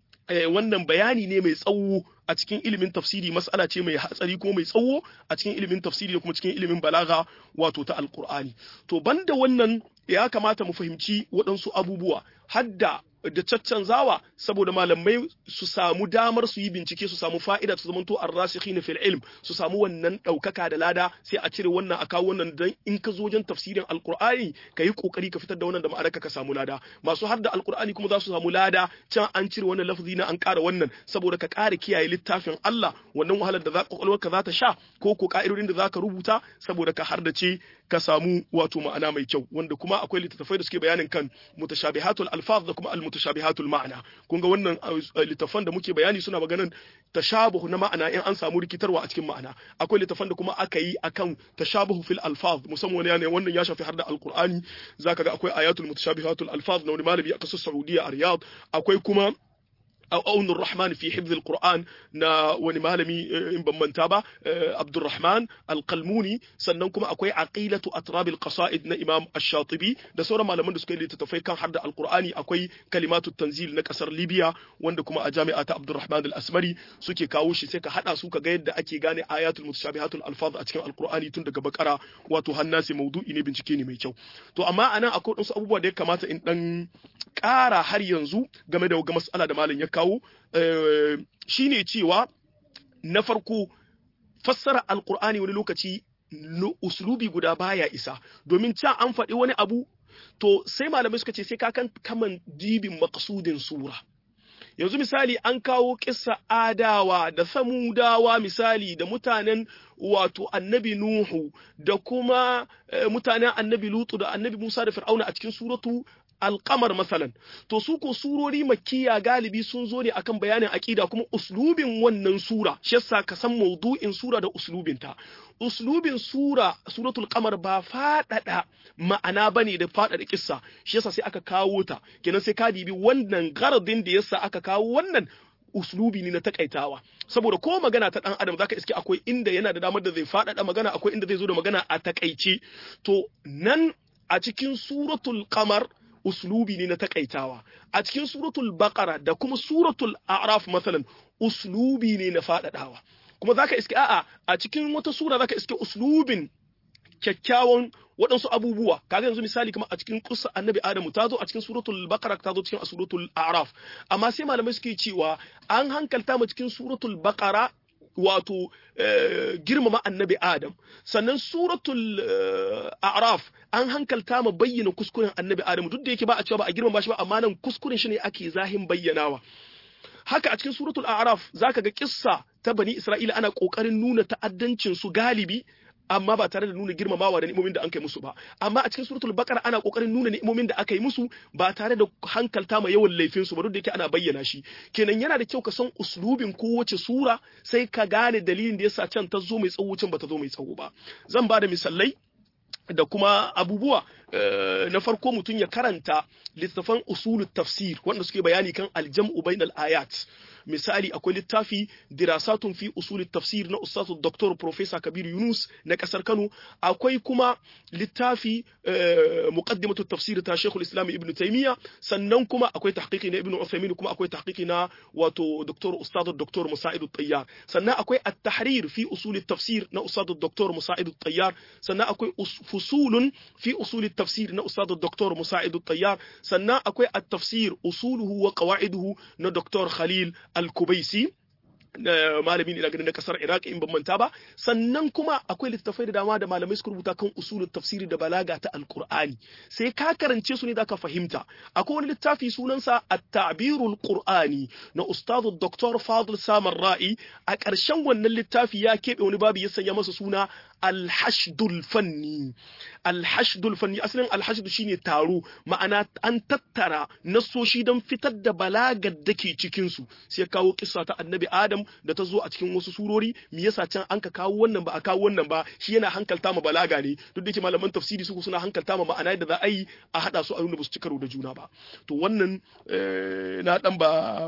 wannan bayani ne mai tsawo a cikin ilimin tafsiri mas'ala ce mai hatsari ko mai tsawo a cikin ilimin tafsiri da kuma cikin ilimin balaga wato ta alkur'ani to banda wannan ya kamata mu fahimci waɗansu abubuwa hadda da caccanzawa saboda malamai su samu damar su yi bincike su samu fa'ida su zamanto ar-rasikhina fil ilm su samu wannan daukaka da lada sai a cire wannan a kawo wannan dan in ka zo wajen tafsirin alqur'ani ka yi kokari ka fitar da wannan da ma'anarka ka samu lada masu hadda alqur'ani kuma za su samu lada can an cire wannan lafzi na an ƙara wannan saboda ka ƙara kiyaye littafin Allah wannan wahalar da za ka za ta sha ko ko ka'idodin da za ka rubuta saboda ka hardace ka samu wato ma'ana mai kyau wanda kuma akwai littattafai da suke bayanin kan mutashabihatul alfaz da kuma almutashabihatul ma'ana kun ga wannan littattafan da muke bayani suna maganan tashabuhu na ma'ana in an samu rikitarwa a cikin ma'ana akwai littattafan da kuma aka yi akan tashabuhu fil alfaz musamman wani wannan ya shafi har da alqur'ani zaka ga akwai ayatul mutashabihatul alfaz na wani malami a kasar saudiya a riyadh akwai kuma أون الرحمن في حفظ القرآن نا وني مالمي إن بمنتابا عبد الرحمن القلموني sannan kuma akwai aqilatu atrab alqasaid na Imam Ash-Shatibi da sauran malaman da suka yi littattafai kan hadda alqur'ani akwai kalimatu tanzil na kasar Libya wanda kuma a jami'a ta Abdurrahman al-Asmari suke kawo shi sai ka hada su ka ga yadda ake gane ayatul mutashabihatul alfaz a cikin alqur'ani tun daga bakara wato hannasi maudu'i ne bincike ne mai kyau to amma anan akwai wasu abubuwa da ya kamata in dan ƙara har yanzu game da mas'ala da malam ya kawo shine cewa na farko fassara alkur'ani wani lokaci uslubi guda baya isa domin can an faɗi wani abu to sai malamai suka ce sai ka kan kaman dibin maqsudin sura yanzu misali an kawo kissa adawa da samudawa misali da mutanen wato annabi nuhu da kuma mutanen annabi lutu da annabi musa da fir'auna a cikin suratu alkamar masalan to su ko surori makkiya galibi sun zo ne akan bayanin aqida kuma uslubin wannan sura shi yasa ka san maudu'in sura da uslubin ta uslubin sura suratul qamar ba fadada ma'ana bane da fadada kissa shi yasa sai aka kawo ta kenan sai ka dibi wannan garadin da yasa aka kawo wannan uslubi ne na takaitawa saboda ko magana ta dan adam zaka iske akwai inda yana da damar da zai fadada magana akwai inda zai zo da magana a takaice to nan a cikin suratul qamar uslubi ne na takaitawa a cikin suratul baqara da kuma suratul a'raf masalan uslubi ne na fadadawa kuma zaka iske a'a a cikin wata sura zaka iske uslubin kyakkyawan waɗansu abubuwa kaga yanzu misali kamar a cikin kusa annabi adamu ta zo a cikin suratul baqara ta zo cikin suratul a'raf amma sai malamai suke cewa an hankalta mu cikin suratul baqara wato girmama annabi Adam sannan suratul a'raf an hankalta ma bayyana kuskuren annabi Adam duk da yake ba a cewa ba a girmama shi ba amma nan kuskuren shi ne ake zahin bayyanawa haka a cikin suratul a'raf zaka ga kissa ta bani Isra'ila ana kokarin nuna ta'addancin su galibi amma ba tare da nuna girmamawa da ni'imomin da an kai musu ba amma a cikin suratul baqara ana kokarin nuna ni'imomin da aka yi musu ba tare da hankalta ma yawan laifin su ba duk da yake ana bayyana shi kenan yana da kyau ka san uslubin kowace sura sai ka gane dalilin da yasa can ta zo mai tsawo can ba ta zo mai tsawo ba zan ba da misalai da kuma abubuwa na farko mutum ya karanta littafan usulut tafsir wanda suke bayani kan aljam'u bainal ayat misali akwai littafi dirasatun fi usulit tafsir na ustazu Dr. Professor Kabir Yunus na kasar Kano akwai kuma littafi muqaddimatu tafsir ta Sheikhul Islam Ibn Taymiyyah sannan kuma akwai tahqiqi na Ibn Uthaymeen kuma akwai tahqiqi na wato Dr. Ustazu Dr. Musa'id At-Tayyar sannan akwai at-tahrir fi usulit tafsir na Ustazu Dr. Musa'id At-Tayyar sannan akwai fusulun fi usulit tafsir na Ustazu Dr. Musa'id At-Tayyar sannan akwai at-tafsir usuluhu wa qawaiduhu na Dr. Khalil al-Kubaisi malami ne daga na kasar Iraq in ban manta ba sannan kuma akwai littattafai da dama da malamai suka rubuta kan usulul tafsiri da balaga ta alqur'ani sai ka karance su ne zaka fahimta akwai wani littafi sunansa at-ta'birul qur'ani na ustadu Dr. Fadil Samar Ra'i a ƙarshen wannan littafi ya keɓe wani babu ya sanya masa suna alhashdul fanni alhashdul fanni asalin alhashdu shine taro ma'ana an tattara nasoshi don fitar da balagar da ke cikin su sai kawo kissa ta annabi adam da ta zo a cikin wasu surori me yasa can an ka kawo wannan ba a kawo wannan ba shi yana hankalta ma balaga ne duk da yake malaman tafsiri su suna hankalta ma ma'ana da za a yi a hada su a nuna ba su ci karo da juna ba to wannan na dan ba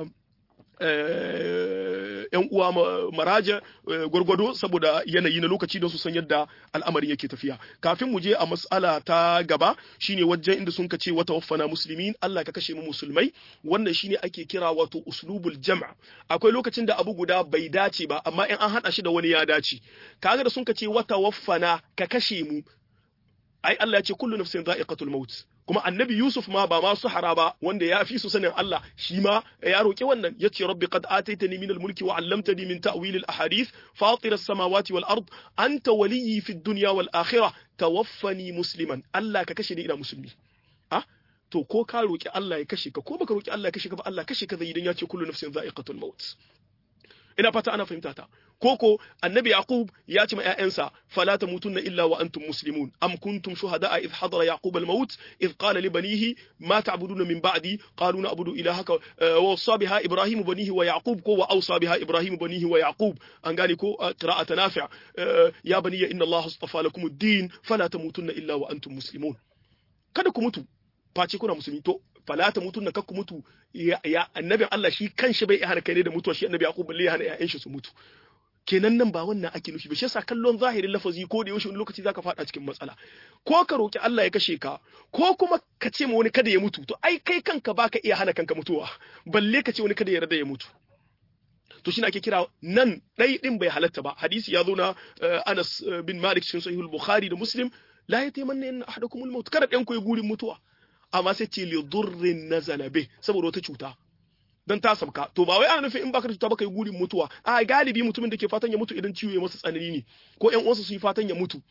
yan uwa maraja gwargwado saboda yanayi na lokaci don su san yadda al'amarin yake tafiya kafin mu je a mas'ala ta gaba shine wajen inda sun ce wata waffana muslimin Allah ka kashe mu musulmai wannan shine ake kira wato uslubul jam' akwai lokacin da abu guda bai dace ba amma in an hada shi da wani ya dace kaga da sun ce wata waffana ka kashe mu ai Allah ya ce kullu nafsin dha'iqatul maut kuma annabi Yusuf ma ba ma suhara ba wanda ya fi su sanin Allah shi ma ya roki wannan yace rabbi qad ataitani min al-mulki wa 'allamtani min ta'wil al-ahadith fatir as-samawati wal ard anta waliyyi fid dunya wal akhirah tawaffani musliman Allah ka kashe ni ina musulmi ah to ko ka roki Allah ya kashe ka ko baka roki Allah ya kashe ka ba Allah kashe ka zai idan ya ce kullu nafsin dha'iqatul maut ina fata ana fahimta ta koko annabi yaqub ya ce ma ƴaƴansa fala tamutunna illa wa antum muslimun am kuntum shuhada'a idh hadara yaqub al-maut idh qala li banihi ma ta'buduna min ba'di qalu na'budu ilahaka wa wasa biha ibrahim banihi wa yaqub ko wa awsa biha ibrahim banihi wa yaqub an gane ko qira'at nafi' ya baniya inna allaha astafa lakum ad-din fala tamutunna illa wa antum muslimun kada ku mutu face kuna musulmi to fala ta mutu na kakku mutu ya annabin Allah shi kanshi bai hana kai ne da mutuwa shi annabi Yaqub balle ya hana ƴaƴan shi su mutu kenan nan ba wannan ake nufi ba shi yasa kallon zahirin lafazi ko da yaushe wani lokaci zaka fada cikin matsala ko ka roki Allah ya kashe ka ko kuma ka ce ma wani kada ya mutu to ai kai kanka baka iya hana kanka mutuwa balle ka ce wani kada ya rada ya mutu to shi ake kira nan ɗai ɗin bai halatta ba hadisi ya zo na Anas bin Malik cikin sahihul Bukhari da Muslim la yatamanna in ahadakum al-maut kada ɗan ku yi gurin mutuwa amma sai ce li durrin nazala bih saboda wata cuta dan ta sabka to ba wai ana nufin in baka da cuta baka yi gurin mutuwa a galibi mutumin da ke fatan ya mutu idan ciwo ya masa tsanani ne ko ƴan uwansa su yi fatan ya mutu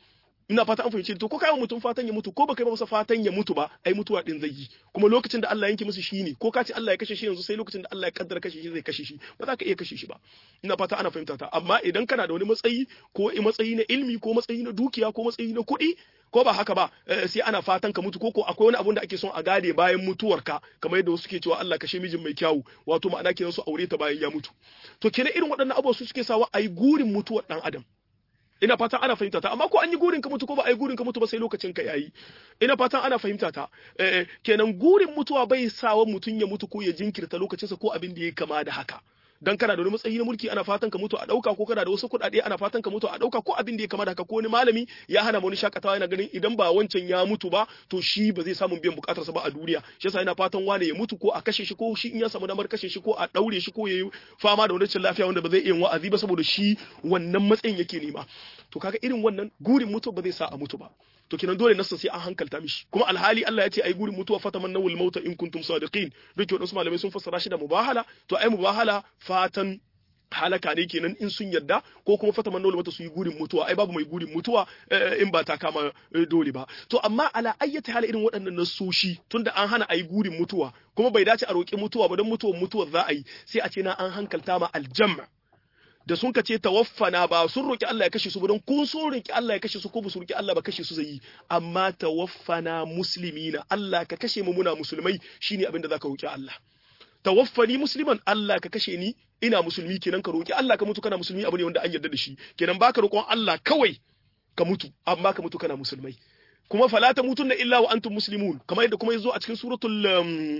ina fata an fahimci to ko kai mutum fatan ya mutu ko baka yi masa fatan ya mutu ba ai mutuwa din zai yi kuma lokacin da Allah yanke musu shi ne ko ka ce Allah ya kashe shi yanzu sai lokacin da Allah ya kaddara kashe shi zai kashe shi ba za ka iya kashe shi ba ina fata ana fahimta ta amma idan kana da wani matsayi ko matsayi na ilmi ko matsayi na dukiya ko matsayi na kuɗi ko ba haka ba sai ana fatan ka mutu ko ko akwai wani abun da ake son a gade bayan mutuwarka kamar yadda wasu ke cewa Allah kashe mijin mai kyawu wato ma'ana kenan su aure ta bayan ya mutu to kenan irin waɗannan abubuwa su suke sawa ayi gurin mutuwar dan adam ina fatan ana fahimta ta amma ko an yi gurin ka mutu ko ba a yi gurin ka mutu ba sai lokacin ka yayi ina fatan ana fahimta ta eh, kenan gurin mutuwa bai sawa mutum ya mutu ko ya jinkirta lokacinsa ko abin da ya kama da haka dan kana da wani matsayi na mulki ana fatan ka mutu a dauka ko kana da wasu kuɗaɗe ana fatan ka mutu a dauka ko abin da ya kama da haka ko wani malami ya hana wani shakatawa yana ganin idan ba wancan ya mutu ba to shi ba zai samu biyan bukatarsa ba a duniya shi yasa yana fatan wane ya mutu ko a kashe shi ko shi in ya samu damar kashe shi ko a daure shi ko ya yi fama da wani cin lafiya wanda ba zai iya wa'azi ba saboda shi wannan matsayin yake nema to kaga irin wannan gurin mutu ba zai sa a mutu ba to kenan dole nasa sai an hankalta mishi kuma alhali Allah ya ce ai gurin mutuwa fataman nawul mauta in kuntum sadiqin duk wadansu malamai sun fassara shi da mubahala to ai mubahala fatan halaka ne kenan in sun yarda ko kuma fataman nawul mauta su yi gurin mutuwa ai babu mai gurin mutuwa in ba ta kama dole ba to amma ala ayyata hala irin waɗannan nasoshi tunda an hana ai gurin mutuwa kuma bai dace a roƙi mutuwa ba don mutuwar mutuwar za a yi sai a ce na an hankalta ma aljamma da sun ka ce tawaffana ba sun roki Allah ya kashe su ba don kun so roki Allah ya kashe su ko ba su roki Allah ba kashe su zai yi amma tawaffana muslimina Allah ka kashe mu muna musulmai shine abin da zaka roki Allah tawaffani musliman Allah ka kashe ni ina musulmi kenan ka roki Allah ka mutu kana musulmi abu ne wanda an yarda da shi kenan baka roƙon Allah kawai ka mutu amma ka mutu kana musulmai kuma fala tamutunna illa wa antum muslimun kamar yadda kuma yazo a cikin suratul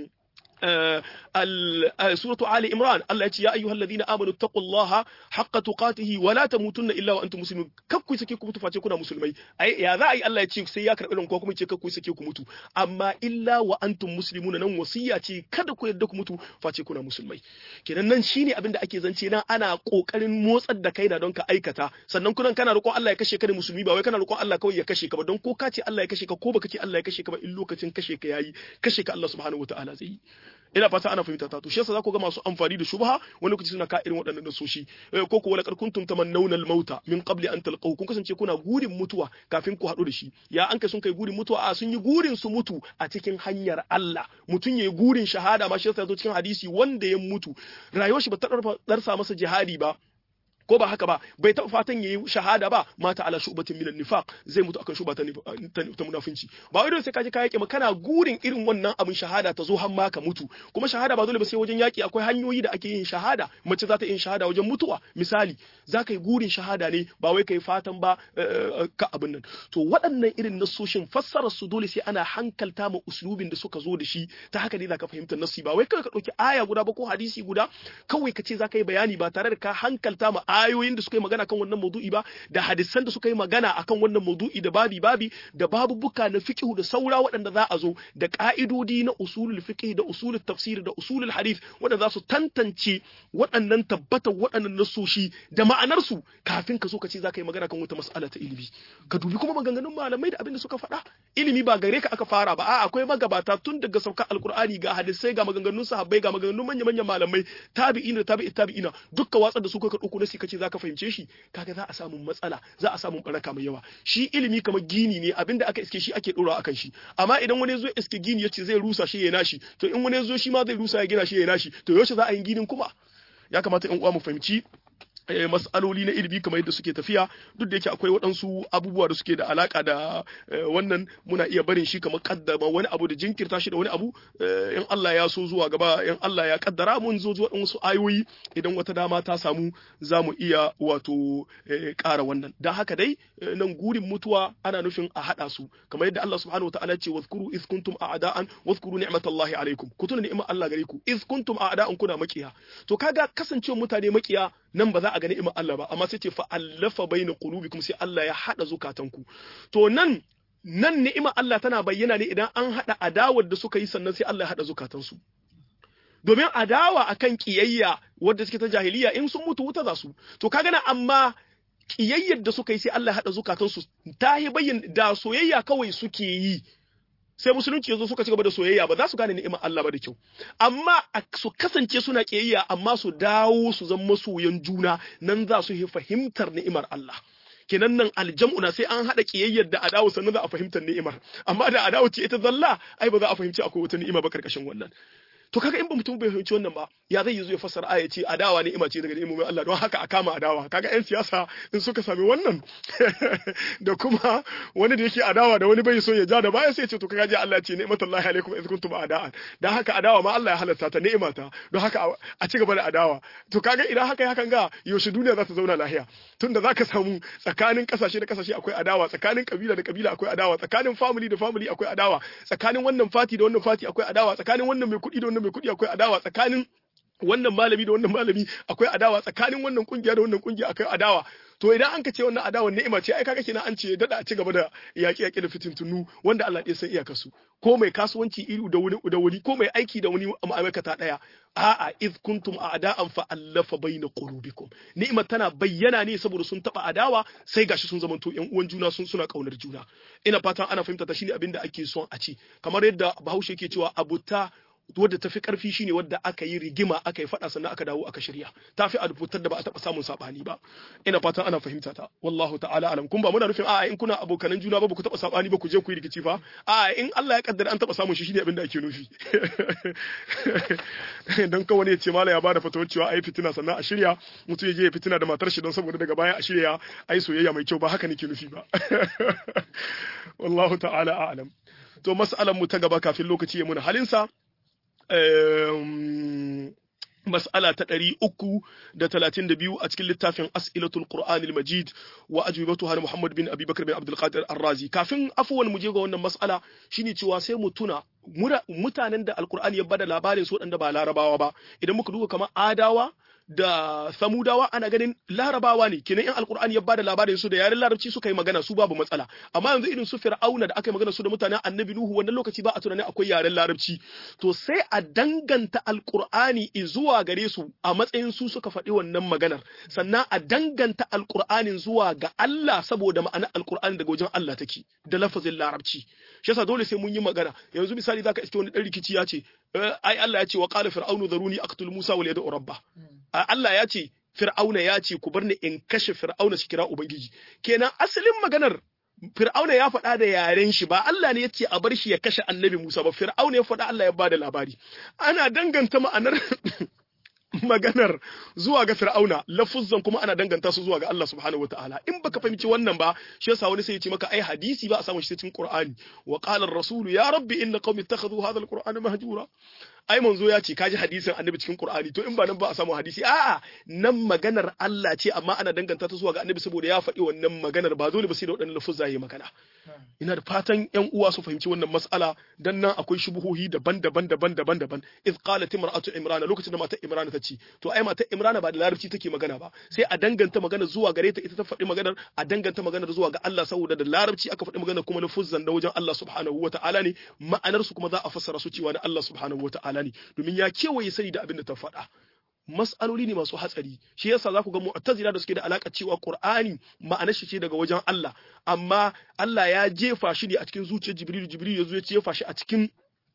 سورة آل إمران الله يقول يا أيها الذين آمنوا اتقوا الله حق تقاته ولا تموتن إلا وأنتم مسلمون ككو يسكيكم متو فاتي كنا مسلمي أي يا ذا أي الله يقول سياك ربنا كوكم يقول ككو يسكيكم متو أما إلا وأنتم مسلمون نن وصية kada ku yadda ku mutu face kuna musulmai kenan nan shine abin da ake zance na ana kokarin motsar da kaina don ka aikata sannan kunan kana roƙon Allah ya kashe ka da musulmi ba wai kana roƙon Allah kawai ya kashe ka ba don ko ka ce Allah ya kashe ka ko baka ce Allah ya kashe ka ba in lokacin kashe ka yayi kashe ka Allah subhanahu wataala zai yi ina fata ana fahimta ta to shi yasa za ku ga masu amfani da shubha wani lokaci suna ka irin waɗannan nasoshi ko ko wala kuntum tamannawna al-mauta min qabli an talqahu kun kasance kuna gurin mutuwa kafin ku haɗu da shi ya an kai sun kai gurin mutuwa a sun yi gurin su mutu a cikin hanyar Allah mutun yayi gurin shahada ma shi yasa zo cikin hadisi wanda ya mutu rayuwar shi ba ta darsa masa jihadi ba ko ba haka ba bai taɓa fatan yayi shahada ba mata ala shubatin minan nifaq zai mutu akan shuba ta munafinci ba wai sai kaje ka yake kana gurin irin wannan abin shahada ta zo har ma ka mutu kuma shahada ba dole ba sai wajen yaki akwai hanyoyi da ake yin shahada mace za ta yin shahada wajen mutuwa misali za ka yi gurin shahada ne ba wai kai fatan ba ka abin nan to waɗannan irin nasoshin fassarar su dole sai ana hankalta ma uslubin da suka zo da shi ta haka ne za ka fahimta nasi ba wai kawai ka ɗauki aya guda ba ko hadisi guda kawai ka ce za ka yi bayani ba tare da ka hankalta ma ayoyin da suka yi magana kan wannan maudu'i ba da hadisan da suka yi magana akan wannan maudu'i da babi babi da babubuka na fiqh da saura waɗanda za a zo da ka'idodi na usulul fiqh da usulul tafsir da usulul hadith waɗanda za su tantance waɗannan tabbatar waɗannan nasoshi da ma'anar su kafin ka zo ka ce za ka yi magana kan wata mas'ala ta ilimi ka dubi kuma maganganun malamai da abin da suka faɗa ilimi ba gare ka aka fara ba a'a akwai magabata tun daga saukar alkur'ani ga hadisai ga maganganun sahabbai ga maganganun manya-manyan malamai tabi'ina tabi'i tabi'ina dukka watsar da su ka ɗauko nasi kace zaka fahimce shi kaga za a samu matsala za a samu baraka mai yawa shi ilimi kamar gini ne abinda aka iske shi ake dora akan shi amma idan wani zo iske gini yace zai rusa shi ya nashi to in wani zo shi ma zai rusa ya gina shi ya nashi to yaushe za a yi ginin kuma ya kamata in uwa mu fahimci mas'aloli na ilimi kamar yadda suke tafiya duk da yake akwai waɗansu abubuwa da suke da alaka da wannan muna iya barin shi kamar kaddama wani abu da jinkirta shi da wani abu in Allah ya so zuwa gaba in Allah ya kaddara mun zo zuwa wasu ayoyi idan wata dama ta samu za mu iya wato ƙara wannan dan haka dai nan gurin mutuwa ana nufin a haɗa su kamar yadda Allah subhanahu wataala ce wazkuru iz kuntum a'da'an wazkuru ni'matallahi alaikum ku tuna ni'mar Allah gare ku iz kuntum a'da'an kuna makiya to kaga kasancewar mutane makiya nan ba za a ga ni'imar Allah ba amma sai ce fa'allafa baina qulubikum sai Allah ya hada zukatanku to nan nan ni'imar Allah tana bayyana ne idan an hada adawar da suka yi sannan sai Allah ya hada zukatansu domin adawa akan kiyayya wadda suke ta jahiliya in sun mutu wuta za su to kaga na amma kiyayyar da suka yi sai Allah ya hada zukatansu ta yi bayyana da soyayya kawai suke yi sai musulunci yazo suka ci gaba da soyayya ba za su gane ni'imar Allah ba da kyau amma su kasance suna kiyayya amma su dawo su zama masoyan juna nan za su yi fahimtar ni'imar Allah kenan nan aljam'u na sai an hada kiyayyar da adawa sannan za a fahimtar ni'imar amma da adawa ce ita zalla ai ba za a fahimci akwai wata ni'ima ba karkashin wannan to kaga in ba mutum bai fahimci wannan ba ya zai zo ya fassara aya ce adawa ne ima ce daga ni'imomin Allah don haka a kama adawa kaga yan siyasa in suka sami wannan da kuma wani da yake adawa da wani bai so ya ja da baya sai ya ce to kaga ji Allah ce ni'matullahi alaikum iz kuntum a'da'an dan haka adawa ma Allah ya halatta ta ni'ima ta don haka a ci gaba da adawa to kaga idan haka ya hakan ga yaushe duniya za ta zauna lahiya tunda zaka samu tsakanin kasashe da kasashe akwai adawa tsakanin kabila da kabila akwai adawa tsakanin family da family akwai adawa tsakanin wannan fati da wannan fati akwai adawa tsakanin wannan mai kuɗi da wannan mai kuɗi akwai adawa tsakanin wannan malami da wannan malami akwai adawa tsakanin wannan kungiya da wannan kungiya akwai adawa to idan an ka ce wannan adawan ni'ima ce ai kaga kenan an ce dada a ci gaba da yaƙi yaƙi da fitintunu wanda Allah ya san iyaka su ko mai kasuwanci iri da wani da wani ko mai aiki da wani ma'aikata daya a'a iz kuntum a'da'an fa allafa baina qulubikum ni'ima tana bayyana ne saboda sun taba adawa sai gashi sun zamanto yan uwan juna sun suna kaunar juna ina fatan ana fahimta ta shine abin da ake son a ci kamar yadda Bahaushe ke cewa abuta wadda tafi karfi shine wadda aka yi rigima aka yi fada sannan aka dawo aka shirya tafi a rubutar da ba a taba samun sabani ba ina fatan ana fahimta ta wallahu ta'ala alam kun ba muna nufin a'a in kuna abokanan juna ba ku taba sabani ba ku je ku yi rikici fa a'a in Allah ya kaddara an taba samun shi shine abin da ake nufi dan kawai ne ya ce mala ya bada fatawar cewa ai fitina sannan a shirya mutum ya je ya fitina da matar shi don saboda daga baya a shirya ai soyayya mai kyau ba haka nake nufi ba wallahu ta'ala a'lam to mas'alan mu ta gaba kafin lokaci ya muna halinsa mas'ala ta ɗari uku da talatin da biyu a cikin littafin as'ilatul qur'anil majid wa ajwibatuha na muhammad bin abubakar bin abdul qadir arrazi kafin afuwan mu je ga wannan mas'ala shine cewa sai mu tuna mutanen da alqur'ani ya bada labarin su waɗanda ba larabawa ba idan muka duba kamar adawa da samudawa ana ganin larabawa ne kenan in alkur'ani ya bada labarin su da yaren larabci suka yi magana su babu matsala amma yanzu irin su fir'auna da aka yi magana su da mutanen annabi nuhu wannan lokaci ba a tunanin akwai yaren larabci to sai a danganta alkur'ani zuwa gare su a matsayin su suka faɗi wannan maganar sannan a danganta alkur'anin zuwa ga Allah saboda ma'anar alkur'ani daga wajen Allah take da lafazin larabci shi yasa dole sai mun yi magana yanzu misali zaka iske wani dan rikici ya ce ai Allah ya ce wa qala fir'aunu zaruni aqtul musa wal yad'u rabba Allah ya ce fir'auna ya ce ku bar ni in kashe fir'auna shi kira ubangiji kenan asalin maganar fir'auna ya faɗa da yaren shi ba Allah ne ya ce a bar shi ya kashe annabi Musa ba fir'auna ya faɗa Allah ya bada labari ana danganta ma'anar maganar zuwa ga fir'auna lafuzzan kuma ana danganta su zuwa ga Allah subhanahu wataala in baka fahimci wannan ba shi yasa wani sai ya ce maka ai hadisi ba a samu shi cikin Qur'ani wa qala ar-rasul ya rabbi inna qaumi ittakhadhu hadha al-qur'ana mahjura ai manzo ya ce kaji hadisin annabi cikin Qur'ani to in ba nan ba a samu hadisi a'a nan maganar Allah ce amma ana danganta ta zuwa ga annabi saboda ya faɗi wannan maganar ba dole ba sai da waɗannan lafuzza yayi magana ina da fatan ƴan uwa su fahimci wannan mas'ala dan nan akwai shubuhohi daban-daban daban-daban daban iz qalat imra'atu imrana lokacin da matar imrana ta ce to ai matar imrana ba da larabci take magana ba sai a danganta magana zuwa gare ta ita ta faɗi maganar a danganta maganar zuwa ga Allah saboda da larabci aka faɗi maganar kuma lafuzzan da wajen Allah subhanahu wata'ala ne ma'anar su kuma za a fassara su cewa na Allah subhanahu wata'ala ne domin ya kewaye sani da abin da ta faɗa mas'aloli ne masu hatsari shi yasa za ku ga mu'tazila da suke da alaka cewa qur'ani ma'anar shi ce daga wajen Allah amma Allah ya jefa shi ne a cikin zuciyar jibril jibril ya zo ya jefa shi a cikin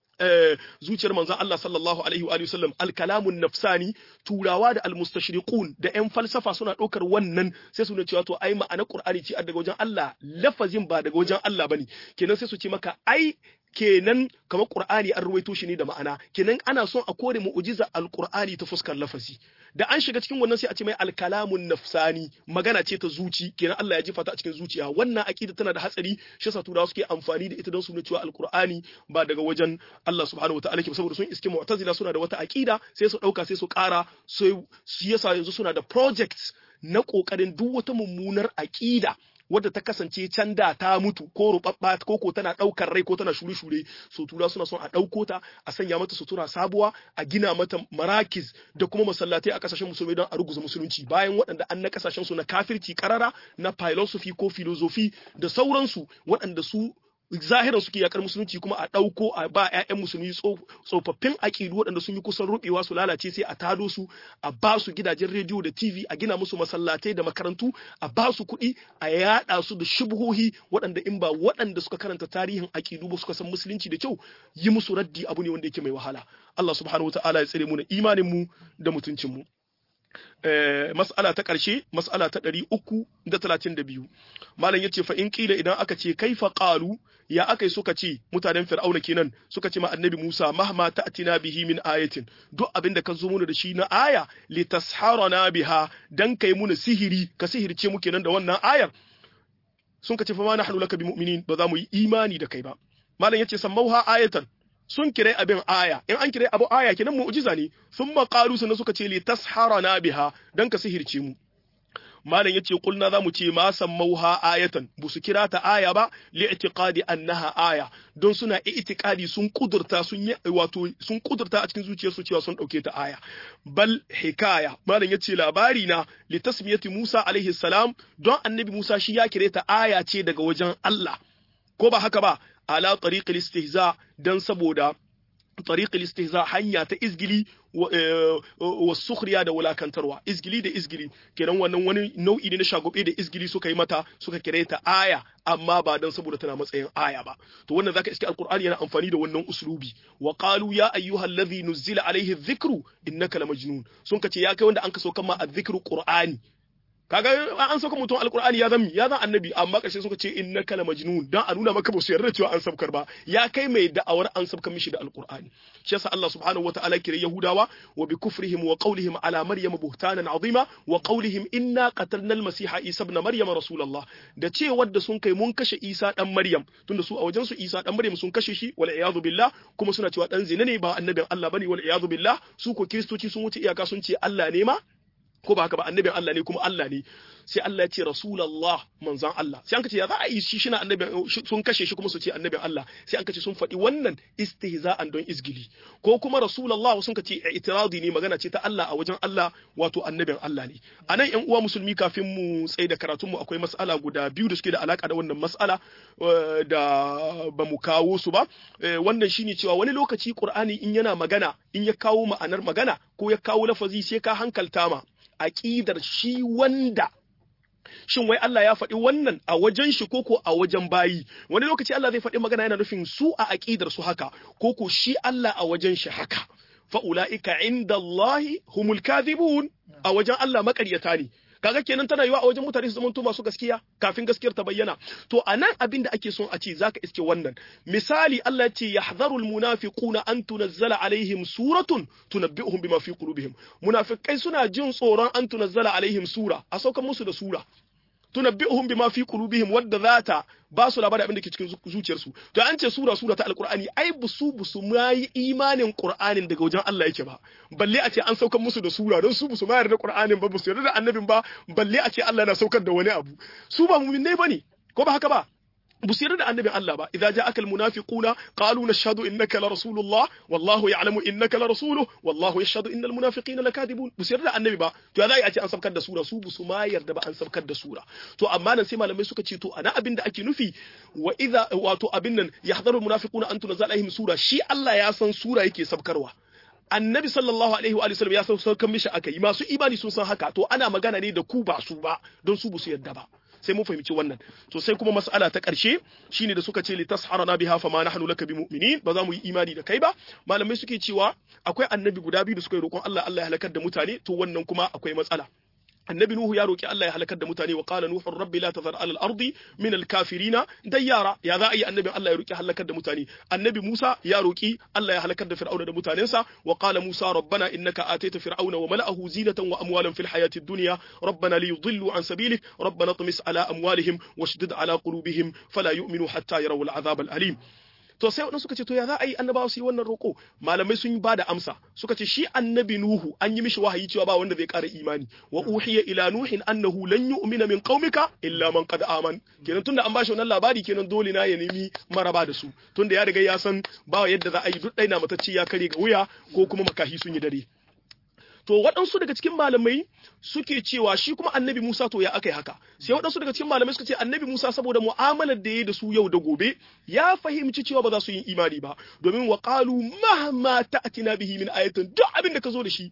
zuciyar manzon Allah sallallahu alaihi wa sallam alkalamun nafsani turawa da almustashriqun da yan falsafa suna ɗaukar wannan sai su ne cewa to ai ma'anar qur'ani ce daga wajen Allah lafazin ba daga wajen Allah bane kenan sai su ce maka ai kenan kamar Qur'ani an ruwaito shi ne da ma'ana kenan ana son a kore mu'jiza al-Qur'ani ta fuskar lafazi da an shiga cikin wannan sai a ce mai al-kalamun nafsani magana ce ta zuci kenan Allah ya jefa ta a cikin zuciya wannan aqida tana da hatsari shi yasa turawa suke amfani da ita don su nuna cewa al-Qur'ani ba daga wajen Allah subhanahu wataala ke saboda sun iske mu'tazila suna da wata aqida sai su dauka sai su kara sai yasa yanzu suna da projects na kokarin duk wata mummunar aqida wadda ta kasance can da ta mutu ko rubabba ko ko tana daukar rai ko tana shure-shure so tura suna son a dauko ta a sanya mata sutura sabuwa a gina mata marakis da kuma masallatai a kasashen musulmai don a ruguza musulunci bayan waɗanda an na kasashen su na kafirci karara na philosophy ko philosophy da sauransu waɗanda su zahiran suke yakar musulunci kuma a ɗauko a ba 'ya'yan musulmi tsofaffin aƙidu waɗanda sun yi kusan rubewa su lalace sai a tado su a ba su gidajen rediyo da tv a gina musu masallatai da makarantu a ba su kuɗi a yaɗa su da shubuhohi waɗanda in ba waɗanda suka karanta tarihin aƙidu ba suka san musulunci da kyau yi musu raddi abu ne wanda yake mai wahala Allah subhanahu wa ta'ala ya tsare mu na imanin mu da mutuncin mu mas'ala ta ƙarshe mas'ala ta ɗari uku da talatin da biyu malam ya ce fa in ƙila idan aka ce kaifa ƙalu ya aka yi suka ce mutanen fir'auna kenan suka ce ma annabi musa mahma ta'tina bihi min ayatin duk abin da ka zo mana da shi na aya li tasharana biha dan kai muna sihiri ka sihirce mu kenan da wannan ayar sun ka ce fa ma nahnu laka bimu'minin ba za mu yi imani da kai ba malam yace sammauha ayatan sun kire abin aya in an kire abu aya kenan mu'jiza ne sun qalu sannan suka ce li tasharana biha dan ka sihirce mu malam yace kulna zamu ce ma sammauha ayatan bu su kira ta aya ba li i'tiqadi annaha aya don suna i'tiqadi sun kudurta sun yi wato sun kudurta a cikin zuciyarsu cewa sun dauke ta aya bal hikaya malam yace labari na li tasmiyati Musa alaihi salam don annabi Musa shi ya kire ta aya ce daga wajen Allah ko ba haka ba ala tariqil istihza dan saboda tariqil istihza hanya ta izgili wa sukhriya da wulakantarwa izgili da izgili kenan wannan wani nau'i ne na shagobe da izgili suka yi mata suka kire ta aya amma ba dan saboda tana matsayin aya ba to wannan zaka iske alqur'ani yana amfani da wannan uslubi wa qalu ya ayyuhal ladhi nuzila alayhi dhikru innaka lamajnun sun kace ya kai wanda an kaso kan ma adh-dhikru qur'ani kaga an sauka mutum alkur'ani ya zan ya zan annabi amma karshe suka ce innaka la majnun dan a nuna maka ba su yarda cewa an sabkar ba ya kai mai da'awar an sabkar mishi da alkur'ani shi yasa Allah subhanahu wataala kire yahudawa wa bi kufrihim wa qawlihim ala maryam buhtanan azima wa qawlihim inna qatalna al-masiha isa ibn maryam rasulullah da ce wadda sun kai mun kashe isa dan maryam tunda su a wajen su isa dan maryam sun kashe shi wal iyadu billah kuma suna cewa dan zina ne ba annabin Allah bane wal iyadu billah su ko kristoci sun wuce iyaka sun ce Allah ne ma ko ba haka ba annabin Allah ne kuma Allah ne sai Allah ya ce rasulullah manzon Allah sai an kace ya za a yi shi shina annabin sun kashe shi kuma su ce annabin Allah sai an kace sun faɗi wannan istihza'an don izgili ko kuma rasulullah sun kace itiradi ne magana ce ta Allah a wajen Allah wato annabin Allah ne anan ƴan uwa musulmi kafin mu tsaye da karatun mu akwai mas'ala guda biyu da suke da alaka da wannan mas'ala da ba mu kawo su ba wannan shine cewa wani lokaci Qur'ani in yana magana in ya kawo ma'anar magana ko ya kawo lafazi sai ka hankalta ma aƙidar shi wanda shin wai Allah ya faɗi wannan a wajen shi koko a wajen bayi wani lokaci Allah zai faɗi magana yana nufin su a aƙidar su haka koko shi Allah a wajen shi haka fa ulaika inda Allahi humul kadhibun a wajen Allah maƙaryata ne kaga kenan tana yiwa a wajen mutane su zamanto masu gaskiya kafin gaskiyar ta bayyana to anan abin da ake son a ce zaka iske wannan misali Allah ya ce yahdharul munafiquna an tunazzala alaihim suratun tunabbi'uhum bima fi qulubihim munafikai suna jin tsoron an tunazzala alaihim sura a saukan musu da sura tunabbi'uhum bima fi qulubihim wadda zata ba su labarin abin da ke cikin zuciyarsu to an ce sura sura ta alqur'ani ai busu busu ma yi imanin qur'anin daga wajen Allah yake ba balle a ce an saukar musu da sura don su busu ma yarda qur'anin ba busu yarda da annabin ba balle a ce Allah yana saukar da wani abu su ba mu'minai bane ko ba haka ba بصير ده النبي الله با إذا جاءك المنافقون قالوا نشهد إنك لرسول الله والله يعلم إنك لرسوله والله يشهد إن المنافقين لكاذبون بصير ده النبي با to za a ce an sabkar da sura su su ma yarda ba an sabkar da sura to amma nan sai malamai suka ce to ana abin da ake nufi wa idza wato abin nan yahdharu almunafiquna an tunzala alaihim sura shi Allah ya san sura yake sabkarwa annabi sallallahu alaihi wa sallam ya san saukan mishi akai masu imani sun san haka to ana magana ne da ku ba su ba don su ba su yarda ba sai mun fahimci wannan to sai kuma mas'ala ta ƙarshe shine da suka ce li tasharana biha fama nahnu laka bimu'minin ba za mu yi imani da kai ba malamai suke cewa akwai annabi guda biyu da suka yi roƙon Allah Allah ya halakar da mutane to wannan kuma akwai matsala annabi nuhu ya roki Allah ya halakar da mutane wa qala nuhu rabbi la tazar ala al-ardi min al-kafirina dayyara ya za a yi annabi Allah ya roki halakar da mutane annabi Musa ya roki Allah ya halakar da fir'auna da mutanensa wa qala Musa rabbana innaka ataita fir'auna wa mala'ahu zinatan wa amwalan fil hayati ad-dunya rabbana liyudillu an sabilik rabbana tumis ala amwalihim washdid ala qulubihim fala yu'minu hatta yarawu al-'adhab al-alim to sai wadansu suka ce to ya za a yi annabawa su yi wannan roƙo malamai sun ba da amsa suka ce shi annabi nuhu an yi mishi wahayi cewa ba wanda zai ƙara imani wa uhiya ila nuhin annahu lan yu'mina min qaumika illa man qad aman kenan tunda an bashi wannan labari kenan dole na ya nemi maraba da su tunda ya riga ya san ba yadda za a yi duk ɗaya matacce ya kare ga wuya ko kuma makahi sun yi dare to waɗansu daga cikin malamai suke cewa shi kuma annabi Musa to ya aka yi haka sai waɗansu daga cikin malamai suka ce annabi Musa saboda mu'amalar da ya da su yau da gobe ya fahimci cewa ba za su yi imani ba domin wa qalu mahma ta'tina bihi min ayatin duk abin da ka zo da shi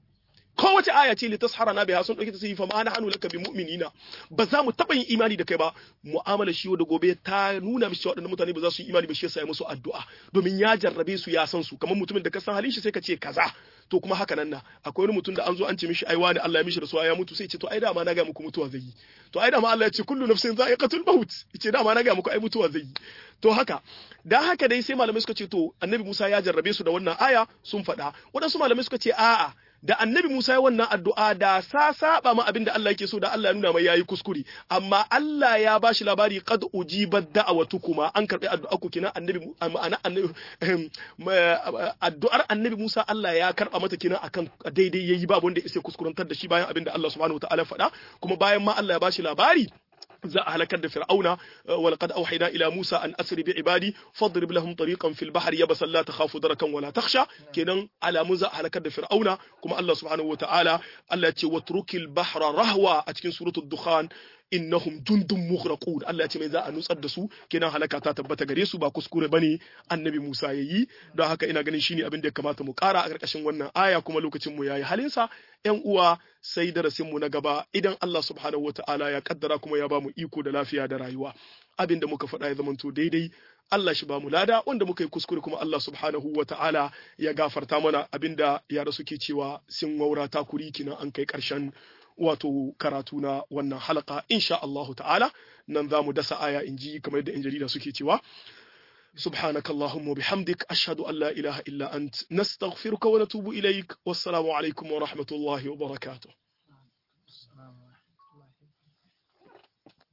kowace aya ce litashara na biha sun dauke ta sai fa ma nahnu laka bi mu'minina ba za mu taba yin imani da kai ba mu'amala shi da gobe ta nuna mishi waɗannan mutane ba za su yi imani ba shi yasa ya musu addu'a domin ya jarrabe su ya san su kamar mutumin da ka san halin shi sai ka ce kaza to kuma haka nan na akwai wani mutum da an zo an ce mishi ai wani Allah ya mishi rasuwa ya mutu sai ce to ai dama na ga muku mutuwa zai yi to ai dama Allah ya ce kullu nafsin za'iqatul maut ce dama na ga muku ai mutuwa zai yi to haka dan haka dai sai malamai suka ce to annabi Musa ya jarrabe su da wannan aya sun faɗa waɗansu malamai suka ce a'a da annabi Musa ya wannan addu'a da sa saba ma abin da Allah yake so da Allah ya nuna mai yayi kuskure amma Allah ya bashi labari qad ujibat da'awatukuma an karbi addu'a ku kina annabi ma'ana annabi addu'ar annabi Musa Allah ya karba mata kina akan daidai yayi babu wanda ya kuskurantar da shi bayan abin da Allah subhanahu wataala faɗa kuma bayan ma Allah ya bashi labari za a halakar da fir'auna wa laqad awhayna ila musa an asri bi ibadi fadrib lahum tariqan fil bahri yabasan la takhafu darakan wala takhsha kenan alamu za a halakar da fir'auna kuma Allah subhanahu wa ta'ala Allah ya ce watrukil bahra rahwa a cikin suratul dukhan innahum jundun mughraqun Allah ya ce mai za a nutsar da su kenan halaka ta tabbata gare su ba kuskure bane annabi Musa yayi don haka ina ganin shine abin da ya kamata mu kara a karkashin wannan aya kuma lokacin mu yayi halinsa ƴan uwa sai darasin mu na gaba idan Allah subhanahu wataala ya kaddara kuma ya bamu iko da lafiya da rayuwa abin da muka faɗa ya zamanto daidai Allah shi ba mu lada wanda muka yi kuskure kuma Allah subhanahu wa ta'ala ya gafarta mana abinda yara suke cewa sun waura takuri kina an kai ƙarshen wato karatu na wannan halaka insha Allahu ta'ala nan za mu dasa aya in ji kamar yadda 'yan jarida suke cewa سبحانك اللهم وبحمدك أشهد أن لا إله إلا أنت نستغفرك ونتوب إليك والسلام عليكم ورحمة الله وبركاته